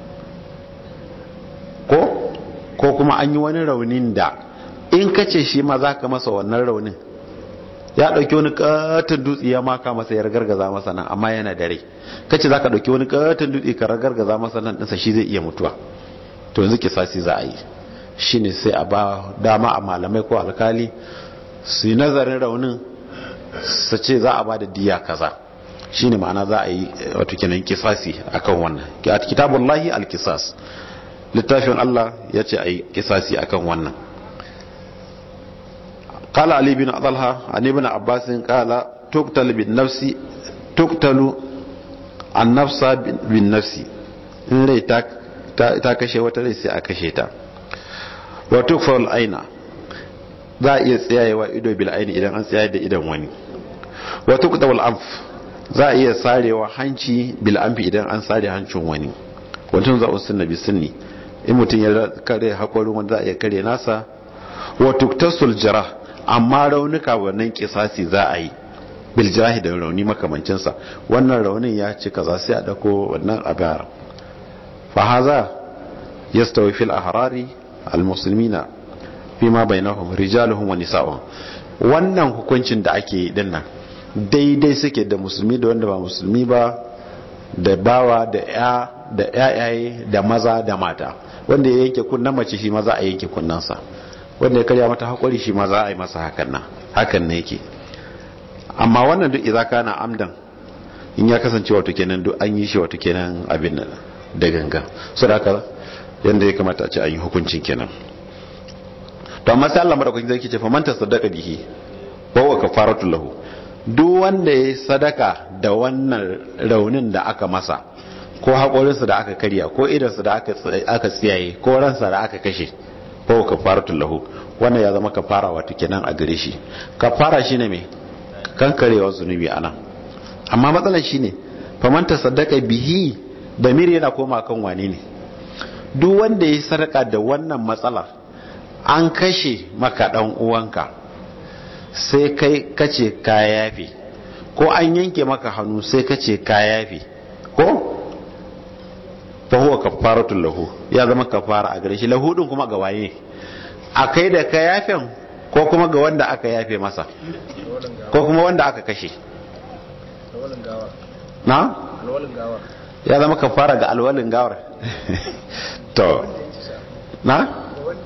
ko ko kuma an yi wani raunin da in kace shi ma za ka masa wannan raunin ya dauki wani katon dutse ya maka masa ya ragargaza masa nan amma yana da rai kace zaka dauki wani katon dutse ka ragargaza masa nan dinsa shi zai iya mutuwa to yanzu kisasi za a yi shine sai a ba dama a malamai ko alkali su yi nazarin raunin su ce za a ba da diya kaza shine ma'ana za a yi wato kenan kisasi akan wannan kitabullahi alkisas littafin Allah ya ce a yi kisasi akan wannan قال علي بن طلحة عن ابن عباس قال تقتل بالنفس تقتل النفس بالنفس in rai ta kashe wata rai sai a kashe ta wa tukfar aina za a iya tsayayewa ido bil aini idan an tsaye da idan wani wa tuqtawal anf za a iya sarewa hanci bil anfi idan an sare hancin wani wancan za a sunna bi sunni in mutum ya kare hakorin wanda za a iya kare nasa wa tuktasul jarah amma raunuka wannan kisasi za a yi biljirahi da rauni makamancinsa wannan raunin ya ci kaza sai a dako wannan abar fahaza yastawi fil ahrari almuslimina fima bainahum rijaluhum wa nisa'uhum wannan hukuncin da ake yi dinnan daidai suke da musulmi da wanda ba musulmi ba da bawa da ya da yayaye da maza da mata wanda ya yanke kunnan mace shi maza a yanke kunnansa wanda ya karya mata haƙuri shi ma za a yi masa hakan nan hakan ne yake amma wannan duk idan kana amdan in ya kasance wato kenan duk an yi shi wato kenan abin nan da gangan so da haka yanda ya kamata a ce an yi hukuncin kenan to amma sai Allah madaukakin zai ce fa man tasaddaqa bihi wa huwa kafaratu lahu duk wanda ya sadaka da wannan raunin da aka masa ko haƙorinsa da aka karya ko idansa da aka tsiyaye ko ransa da aka kashe ko kafaratul lahu wannan ya zama kafara wato kenan a gare shi kafara shine me kankarewa zunubi anan amma matsalar shine faman tasaddaqa bihi da miri yana koma kan wane ne duk wanda ya sadaka da wannan matsalar an kashe maka dan uwanka sai kai kace ka yafe ko an yanke maka hannu sai kace ka yafe ko fa huwa kafaratul lahu ya zama kafara a gare shi lahu din kuma ga waye akai da ka yafen ko kuma ga wanda aka yafe masa ko kuma wanda aka kashe na ya zama kafara ga alwalin gawar to na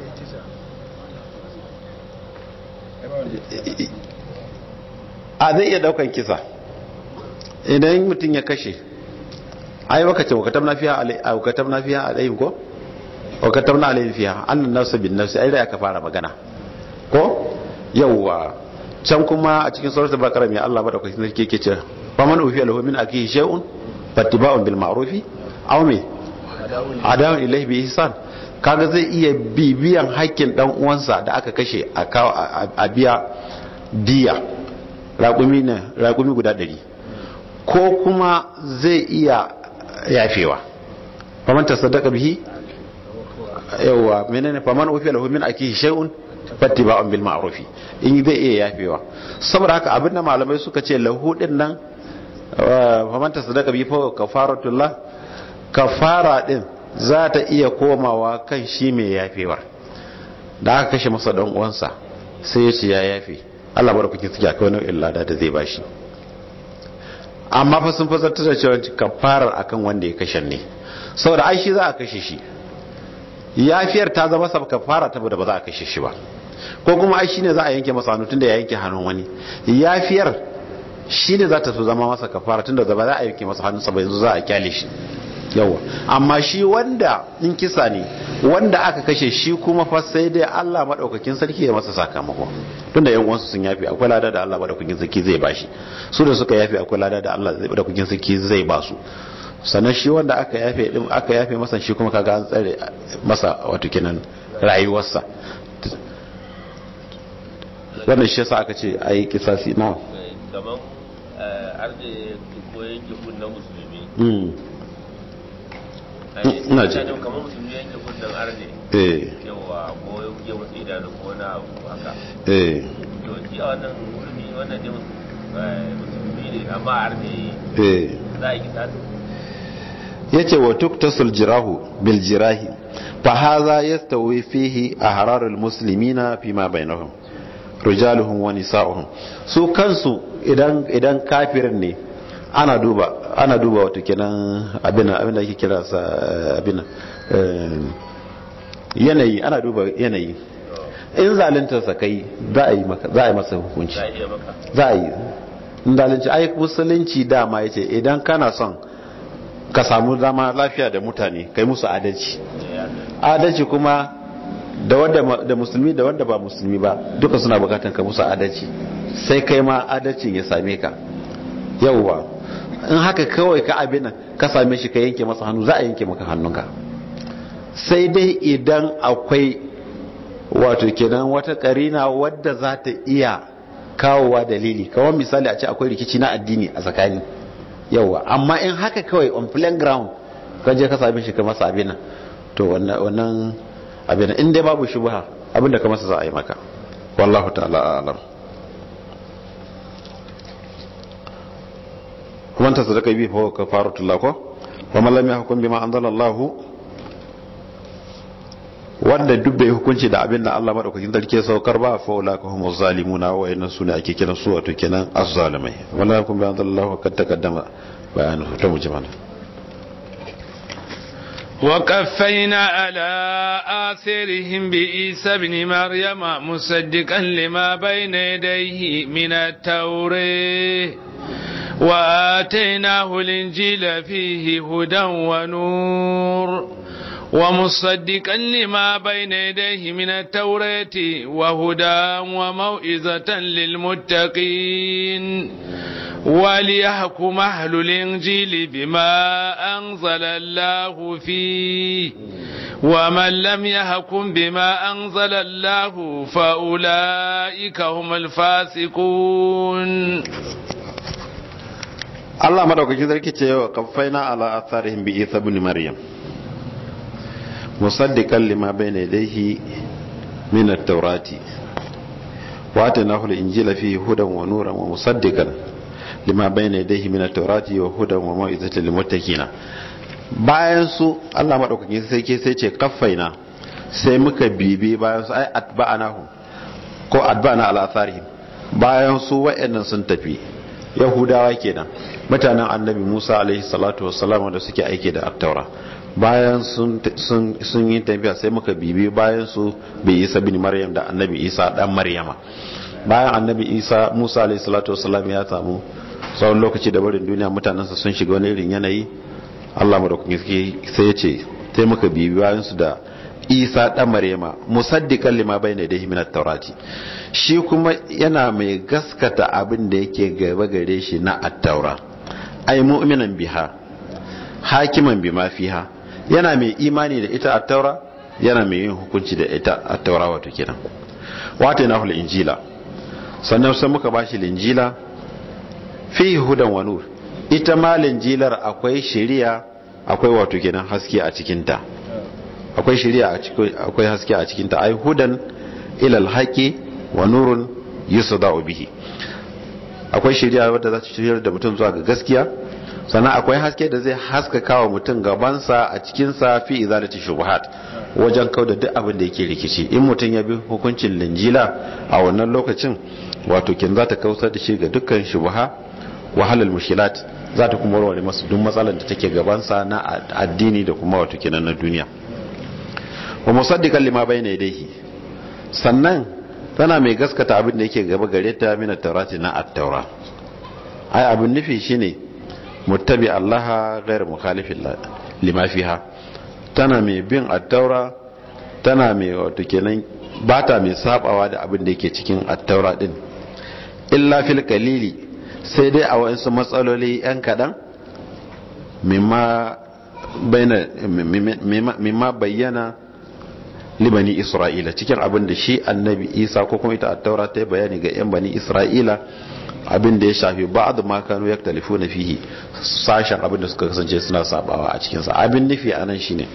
a zai iya daukan kisa idan mutum ya kashe ai baka ce wakatam na fiya a wakatam na fiya alayhim ko wakatam na alayhim fiya annan nafsu bin nafsi ai da aka fara magana ko yawwa can kuma a cikin suratul baqara mai Allah madaukakin sarki yake cewa fa man ufiya lahu min akihi shay'un fattiba'un bil ma'rufi aw me adawun ilayhi bi ihsan kaga zai iya bibiyan haƙƙin dan uwansa da aka kashe a kawo a biya diya raƙumi ne raƙumi guda ɗari ko kuma zai iya yafewa faman tasaddaqa bihi yawa menene faman ufiya lahu min akihi shay'un fattiba'un bil ma'ruf in zai iya yafewa saboda haka abinda malamai suka ce lahu din nan faman tasaddaqa bihi fa kafaratullah kafara din za ta iya komawa kan shi mai yafewar da aka kashe masa dan uwansa sai ya ce ya yafe Allah barkuki suke akwai nau'in lada da zai bashi amma fa sun fasarta da cewa kafarar akan wanda ya kashe ne saboda ai shi za a kashe shi yafiyar ta zama sa kafara ta da ba za a kashe shi ba ko kuma ai shine za a yanke masa hannu tunda ya yanke hannun wani yafiyar shine za ta so zama masa kafara tunda ba za a yanke masa hannun sa ba yanzu za a kyale shi yawa amma shi wanda in kisa ne wanda aka kashe shi kuma fa sai dai Allah madaukakin sarki ya masa sakamako tunda yan uwansu sun yafi akwai lada da Allah madaukakin sarki zai bashi su da suka yafi akwai lada da Allah madaukakin sarki zai ba su sannan shi wanda aka yafe din aka yafe masa shi kuma kaga an tsare masa wato kenan rayuwarsa wannan shi yasa aka ce ayi kisasi na kaman arde ko yanke kunnan musulmi ina ce kamar musulmi yanke kunnan arde eh yawa ko ya wasu idanu ko na abu haka eh to shi a wannan musulmi wannan ne musulmi ne amma arde eh za a yi kisasi yace wa tuktasul jirahu bil jirahi fa hadha yastawi fihi ahrarul muslimina fima bainahum rijaluhum wa nisa'uhum su kansu idan idan kafirin ne ana duba ana duba wato kenan abin abin da ake kira sa abin yanayi ana duba yanayi in zalunta sa kai za a yi maka za a yi masa hukunci za a iya maka za a yi in zalunci ai musulunci dama yace idan kana son ka samu zama lafiya da mutane kai musu adalci adalci kuma da wanda da musulmi da wanda ba musulmi ba duka suna bukatan ka musu adalci sai kai ma adalcin ya same ka yauwa in haka kawai ka abin ka same shi ka yanke masa hannu za a yanke maka hannunka sai dai idan akwai wato kenan wata karina wadda za ta iya kawowa dalili kawai misali a ce akwai rikici na addini a tsakani yauwa amma in haka kawai on plain ground kan je ka same shi ka masa abin to wannan abin in dai babu shubha abin da ka masa za a yi maka wallahu ta'ala a'lam kuma ta sadaka bi fa kafaratul lahu wa man lam yahkum bima anzala Allah wanda duk bai hukunci da abin da Allah madaukakin sarki ya saukar ba fa ulaka humuz zalimuna wa inna sunna ake kiran su wato kenan azzalimai wala yakum bi anzala Allah kad taqaddama bayanu ta mujmala وقفينا على آثارهم بإيسى بن مريم مصدقا لما بين يديه من التوراة وآتيناه الإنجيل فيه هدى ونور ومصدقا لما بين يديه من التوراة وهدى وموئزة للمتقين وليحكم أهل الإنجيل بما أنزل الله فيه ومن لم يحكم بما أنزل الله فأولئك هم الفاسقون Allah madaukakin sarki ce wa kaffaina ala atharihim bi Isa ibn Maryam musaddiqan lima bayna yadayhi min at-taurati wa atanahu al-injila fihi hudan wa nuran wa musaddiqan lima bayna yadayhi min at-taurati wa hudan wa mau'izatan lil muttaqin bayan su Allah madaukakin sarki sai ce kaffaina sai muka bibi bayan su ai atba'anahu ko atba'ana ala atharihim bayan su wa'annan sun tafi yahudawa kenan mutanen annabi musa alaihi salatu wassalam da suke aiki da attaura bayan sun yi tafiya sai muka bibi bayan su bai isa bin maryam da annabi isa dan maryama bayan annabi isa musa alaihi salatu wassalam ya samu tsawon lokaci da barin duniya mutanensa sun shiga wani irin yanayi allah madaukakin sai ya ce sai muka bibi bayan su da isa dan maryama musaddiqan lima bayna yadayhi min at-taurati shi kuma yana mai gaskata abin da yake gaba gare shi na at-taura ay mu'minan biha hakiman bima fiha yana mai imani da ita at-taura yana mai yin hukunci da ita at-taura wato kenan wato yana hul injila sannan sai muka bashi linjila fi hudan wa nur ita ma linjilar akwai shari'a akwai wato kenan haske a cikin ta akwai shari'a akwai haske a cikin ta ai hudan ilal haqi wa nurun yusda'u bihi akwai shari'a wadda za ta shiryar da mutum zuwa ga gaskiya sannan akwai haske da zai haskaka wa mutum gabansa a cikin sa fi izalati shubuhat wajen kauda duk abin da yake rikici in mutum ya bi hukuncin linjila a wannan lokacin wato kin za ta kausar da shi ga dukkan shubuha wahalal mushkilat za ta kuma warware masa duk matsalar da take gabansa na addini da kuma wato kenan na duniya wa musaddiqan lima bayna yadayhi sannan tana mai gaskata abin da yake gaba gare ta min at-taurati na at-taura ai abin nufi shine muttabi Allah ghayr mukhalifin lima fiha tana mai bin at-taura tana mai wato kenan bata mai sabawa da abin da yake cikin at-taura din illa fil qalili sai dai a wasu matsaloli yan kadan mimma mimma bayyana libani isra'ila cikin abin da shi annabi isa ko kuma ita attaura ta bayani ga yan bani isra'ila abin da ya shafi ba'd ma kanu yaktalifuna fihi sashen abin da suka kasance suna sabawa a cikin sa abin nufi anan shine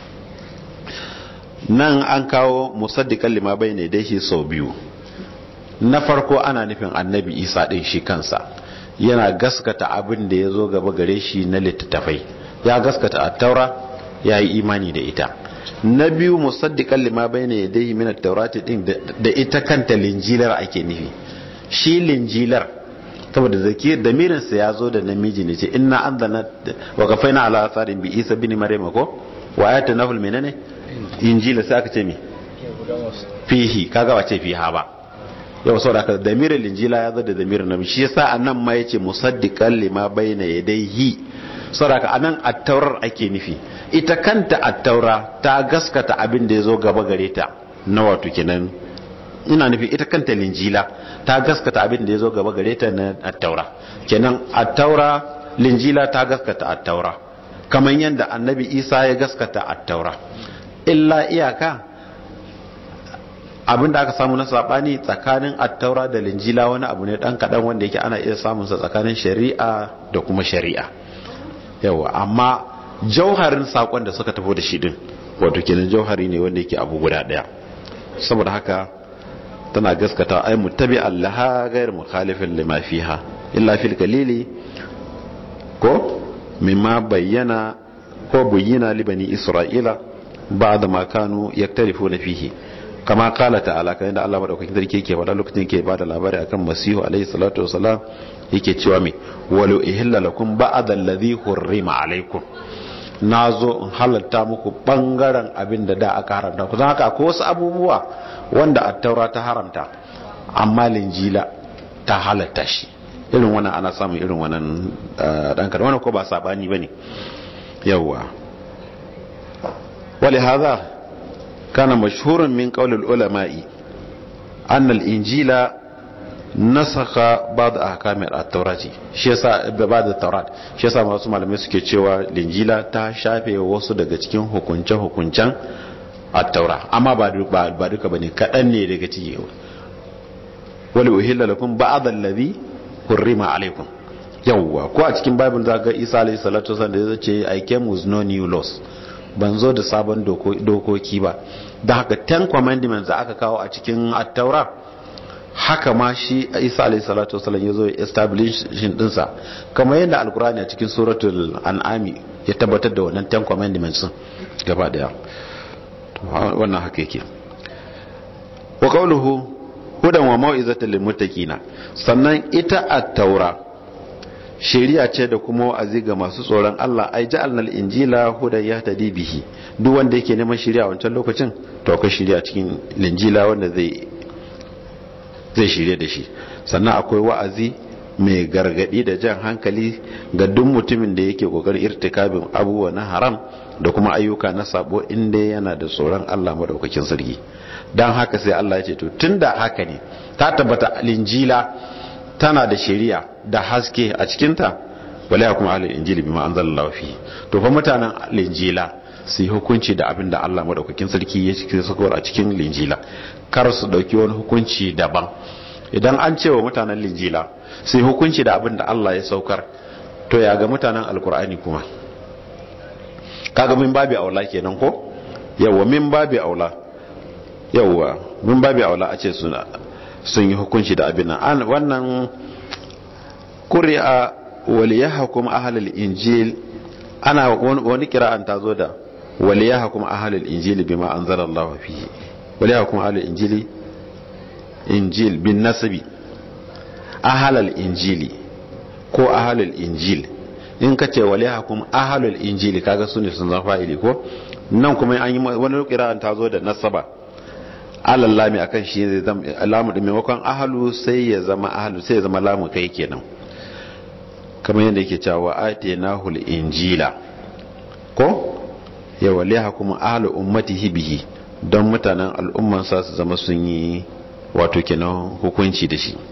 nan an kawo musaddiqan lima bayne da shi sau biyu na farko ana nufin annabi isa din shi kansa yana gaskata abin da ya zo gaba gare shi na littattafai ya gaskata attaura ya yi imani da ita na biyu musaddiqan lima bayna yadayhi min at-taurati din da ita kanta linjilar ake nufi shi linjilar saboda zaki damirin sa yazo da namiji ne ce inna anzalna wa qafaina ala atharin bi isa bin maryam ko wa ayatuna fil menene injila sai aka ce mi fihi kaga wace fiha ba yau saboda ka damirin linjila yazo da damirin namiji shi yasa anan ma yace musaddiqan lima bayna yadayhi saboda anan at-taurar ake nufi ita kanta attaura ta gaskata abin da ya zo gaba gare ta na wato kenan ina nufi ita kanta linjila ta gaskata abin da ya zo gaba gare ta na attaura kenan attaura linjila ta gaskata attaura kamar yadda annabi isa ya gaskata attaura illa iyaka abin da aka samu na sabani tsakanin attaura da linjila wani abu ne dan kadan wanda yake ana iya samun sa tsakanin shari'a da kuma shari'a yawa amma jauharin sakon da suka tafi da shi din wato kenan jauhari ne wanda yake abu guda daya saboda haka tana gaskata ai muttabi allaha ghayr mukhalifin lima fiha illa fil qalili ko mimma bayyana ko bayyana li bani isra'ila ba'da ma kanu yaktarifuna fihi kama kala ta'ala kan da Allah madaukakin sarki yake faɗa lokacin yake bada labari akan masihu alaihi salatu wasalam yake cewa me walau ihilla lakum ba'da alladhi hurrima alaikum na zo in halatta muku bangaren abin da da aka haramta kusan haka akwai wasu abubuwa wanda attaura ta haramta amma linjila ta halatta shi irin wannan ana samun irin wannan dan kada wannan ko ba sabani bane yawa wali hadha kana mashhuran min qawl ulama'i anna al-injila nasakha ba'd ahkam at-taurati shi yasa da ba'd at-taurat shi yasa wasu malamai suke cewa linjila ta shafe wasu daga cikin hukunce hukuncen at-taura amma ba ba duka bane kadan ne daga ciki wali uhilla lakum ba'd alladhi hurrima alaykum yawwa ko a cikin bible za ga Isa alayhi salatu wasallam da ya ce I came with no new laws ban zo da sabon dokoki ba da haka ten commandments da aka kawo a cikin at-taura haka ma shi isa alayhi salatu wasallam ya zo ya establishing dinsa kamar yadda alkurani a cikin suratul an'ami ya tabbatar da wannan ten commandments gaba daya wannan haka yake wa qawluhu hudan wa mau'izatan lil muttaqina sannan ita at-taura shari'a ce da kuma wa'azi ga masu tsoron Allah ai ja'alnal injila hudan yahtadi bihi duk wanda yake neman shari'a wancan lokacin to akwai shari'a cikin linjila wanda zai zai shirye da shi sannan akwai wa'azi mai gargadi da jan hankali ga duk mutumin da yake kokarin irtikabin abubuwa na haram da kuma ayyuka na sabo inda yana da tsoron Allah madaukakin sarki dan haka sai Allah ya ce to tunda haka ne ta tabbata linjila tana da shari'a da haske a cikin ta wala yakum ahlul injili bima anzalallahu fi to fa mutanen linjila su yi hukunci da abin da Allah madaukakin sarki ya cikin sakowar a cikin linjila kar su dauki wani hukunci daban idan an cewa mutanen linjila su yi hukunci da abin da Allah ya saukar to ya ga mutanen alkur'ani kuma kaga min babi aula kenan ko yawa min babi aula yawa min babi aula a ce sun sun yi hukunci da abin nan wannan ƙuri'a waliyahkum ahlul injil ana wani kira'an ta zo da وليحكم أهل الإنجيل بما أنزل الله فيه وليحكم أهل الإنجيل إنجيل بالنسب أهل الإنجيل ko ahalul injil in ka ce wale hakum ahalul injili kaga su ne sun zama fa'ili ko nan kuma an yi wani kira'an ta zo da nasaba alal lami akan shi zai zama lamu da maimakon ahalu sai ya zama ahalu sai ya zama lamu kai kenan kamar yadda yake cewa atinahul injila ko ya waliha kuma ahlu ummatihi bihi don mutanen al'ummansa su zama sun yi wato kenan hukunci da shi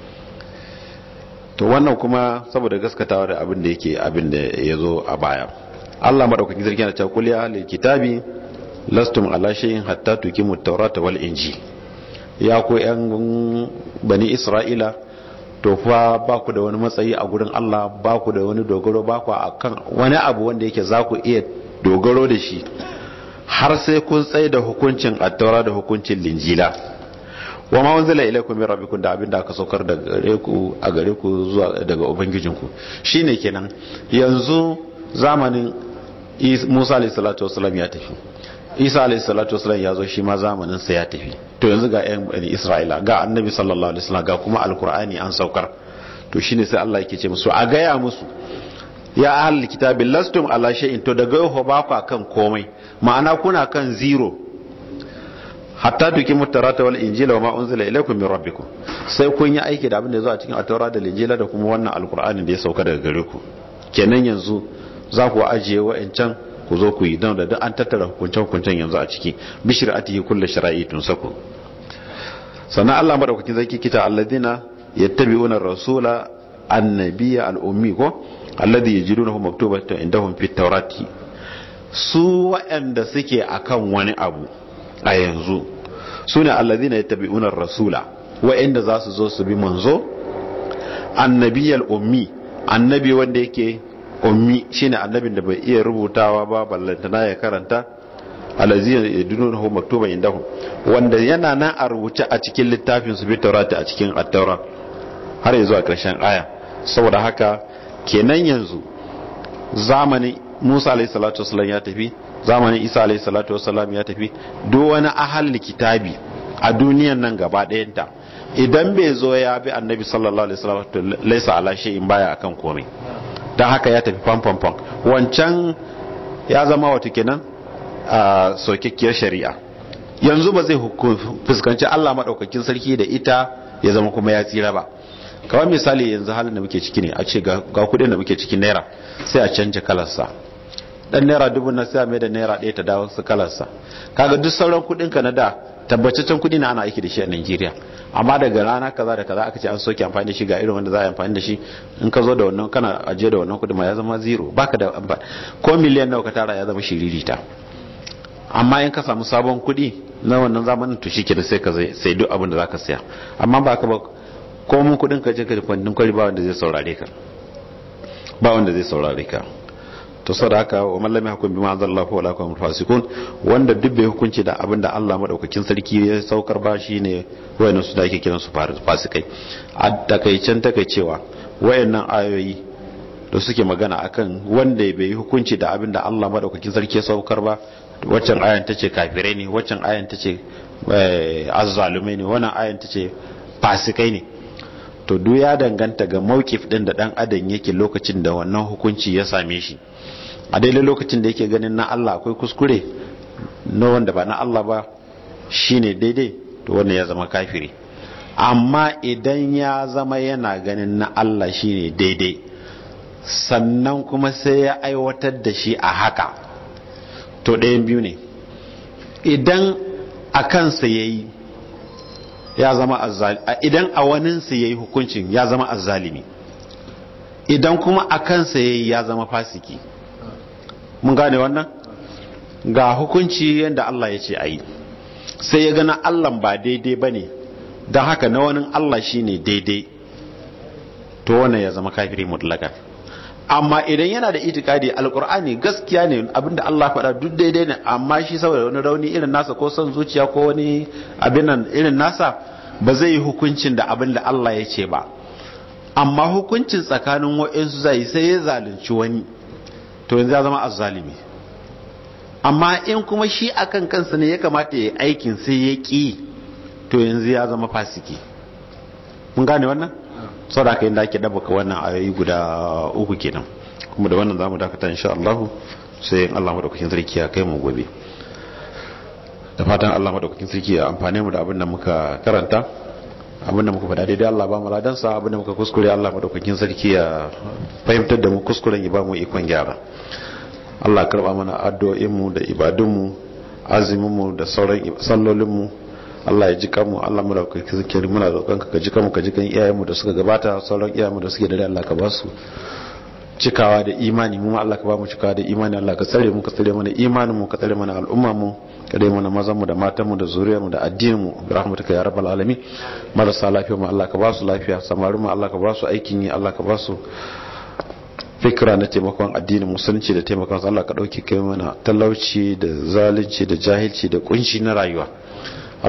to wannan kuma saboda gaskatawa da abin da yake abin da ya zo a baya Allah madaukakin sarki na cewa kuliya lil kitabi lastum ala shay'in hatta tuqimu at-taurata wal injil ya ku yan bani isra'ila to fa ba ku da wani matsayi a gurin Allah ba ku da wani dogaro ba ku akan wani abu wanda yake za ku iya dogaro da shi har sai kun tsaye da hukuncin attaura da hukuncin linjila wa ma wanzala ilaykum min rabbikum da abinda aka saukar da gare ku a gare ku zuwa daga ubangijinku shine kenan yanzu zamanin Musa alayhi salatu wasallam ya tafi Isa alayhi salatu wasallam ya zo shi ma zamanin sa ya tafi to yanzu ga ƴan bani Isra'ila ga annabi sallallahu alaihi wasallam ga kuma alqur'ani an saukar to shine sai Allah yake ce musu a gaya musu ya ahlul kitabi lastum ala shay'in to daga yau ba ku kan komai ma'ana kuna kan zero hatta tukimu tarata wal injila wa ma unzila ilaykum min rabbikum sai kun yi aiki da abin da ya zo a cikin at-taura da injila da kuma wannan alqur'ani da ya sauka daga gare ku kenan yanzu za ku ajiye wa'ancan ku zo ku yi don da duk an tattara hukuncen hukuncen yanzu a ciki bishir atihi kullu shara'i tun sako sannan Allah madaukakin zaki kita alladina yattabi'una rasula annabiyya al-ummi ko alladhi yajidunahu maktubatan indahum fit tawrati su waɗanda suke akan wani abu a yanzu sune alladhina yattabi'una rasula waɗanda za su zo su bi manzo annabiyal ummi annabi wanda yake ummi shine annabin da bai iya rubutawa ba ballantana ya karanta alladhi yajidunahu maktuban indahum wanda yana nan a rubuce a cikin littafin su bi tawrati a cikin at-taura har yanzu a ƙarshen aya saboda haka kenan yanzu zamanin musa alaihi salatu wasalam ya tafi zamanin isa alaihi salatu wasalam ya tafi duk wani ahal kitabi a duniyan nan gaba ɗayanta idan bai zo ya bi annabi sallallahu alaihi wasallam to laisa ala shay'in baya akan komai dan haka ya tafi fam fam fam wancan ya zama wata kenan a sokakkiyar shari'a yanzu ba zai fuskanci Allah madaukakin sarki da ita ya zama kuma ya tsira ba kawai misali yanzu halin da muke ciki ne a ce ga kudin da muke cikin naira sai a canja kalarsa dan naira dubu na sai mai da naira ɗaya ta dawo su kalarsa kaga duk sauran kuɗin ka na da tabbataccen kuɗi na ana aiki da shi a Najeriya amma daga rana kaza da kaza aka ce an soke amfani da shi ga irin wanda za a yi amfani da shi in ka zo da wannan kana ajiye da wannan kuɗi ma ya zama zero baka da amfani ko miliyan nawa ka tara ya zama shiririta amma in ka samu sabon kuɗi na wannan zamanin to shi kenan sai ka sai duk abin da zaka saya amma ba ka ba ko mun kuɗin ka je ka kwandin kwari ba wanda zai saurare ka ba wanda zai saurare ka to sau da haka wa mallami hakun bi ma'azar Allah wa lakum fasikun wanda duk bai hukunci da abin da Allah madaukakin sarki ya saukar ba shine wayannan su da ake kiran su fasikai a takaicen takaicewa wayannan ayoyi da suke magana akan wanda bai hukunci da abin da Allah madaukakin sarki ya saukar ba waccan ayan tace kafirai ne waccan ayan tace azzalumai ne wannan ayan tace fasikai ne to duk ya danganta ga mawkif din da dan adam yake lokacin da wannan hukunci ya same shi a daidai lokacin da yake ganin na Allah akwai kuskure na wanda ba na Allah ba shine daidai to wannan ya zama kafiri amma idan ya zama yana ganin na Allah shine daidai sannan kuma sai ya aiwatar da shi a haka to ɗayan biyu ne idan a kansa ya yi ya zama azzalimi idan a waninsa ya yi hukuncin ya zama azzalimi idan kuma a kansa ya yi ya zama fasiki mun gane wannan ga hukunci yadda Allah ya ce a yi sai ya gana Allah ba daidai ba ne don haka na wani Allah shi ne daidai to wannan ya zama kafiri mutlaka amma idan yana da itikadi alkur'ani gaskiya ne abinda Allah faɗa duk daidai ne amma shi saboda wani rauni irin nasa ko son zuciya ko wani abin nan irin nasa ba zai yi hukuncin da abin da Allah ya ce ba amma hukuncin tsakanin wa'insu zai sai ya zalunci wani to yanzu ya zama azzalimi amma in kuma shi akan kansa ne ya kamata ya aikin sai ya ƙi to yanzu ya zama fasiki mun gane wannan sau da aka yi da ake ɗabaka wannan ayoyi guda uku kenan kuma da wannan za mu dakata insha Allah sai in Allah madaukakin sarki ya kai mu gobe da fatan Allah madaukakin sarki ya amfane mu da abin da muka karanta abin da muka faɗa daidai Allah ba mu ladansa abin da muka kuskure Allah madaukakin sarki ya fahimtar da mu kuskuren ya ba mu ikon gyara Allah karba mana addu'o'in mu da ibadun mu azumin mu da sauran sallolin mu Allah ya ji kanmu Allah mu da kake muna roƙon ka ji kanmu ka ji kan iyayen mu da suka gabata sauran iyayen mu da suke da Allah ka ba su cikawa da imani mu Allah ka ba mu cikawa da imani Allah ka tsare mu ka tsare mana imanin mu ka tsare mana al'umma mu ka dai mana mazan mu da matan mu da zuriyar mu da addinin mu bi rahmatuka ya rabbal alamin marasa lafiya mu Allah ka ba su lafiya samarin mu Allah ka ba su aikin yi Allah ka ba su fikira na taimakon addinin musulunci da taimakon Allah ka dauke kai mana talauci da zalunci da jahilci da kunshi na rayuwa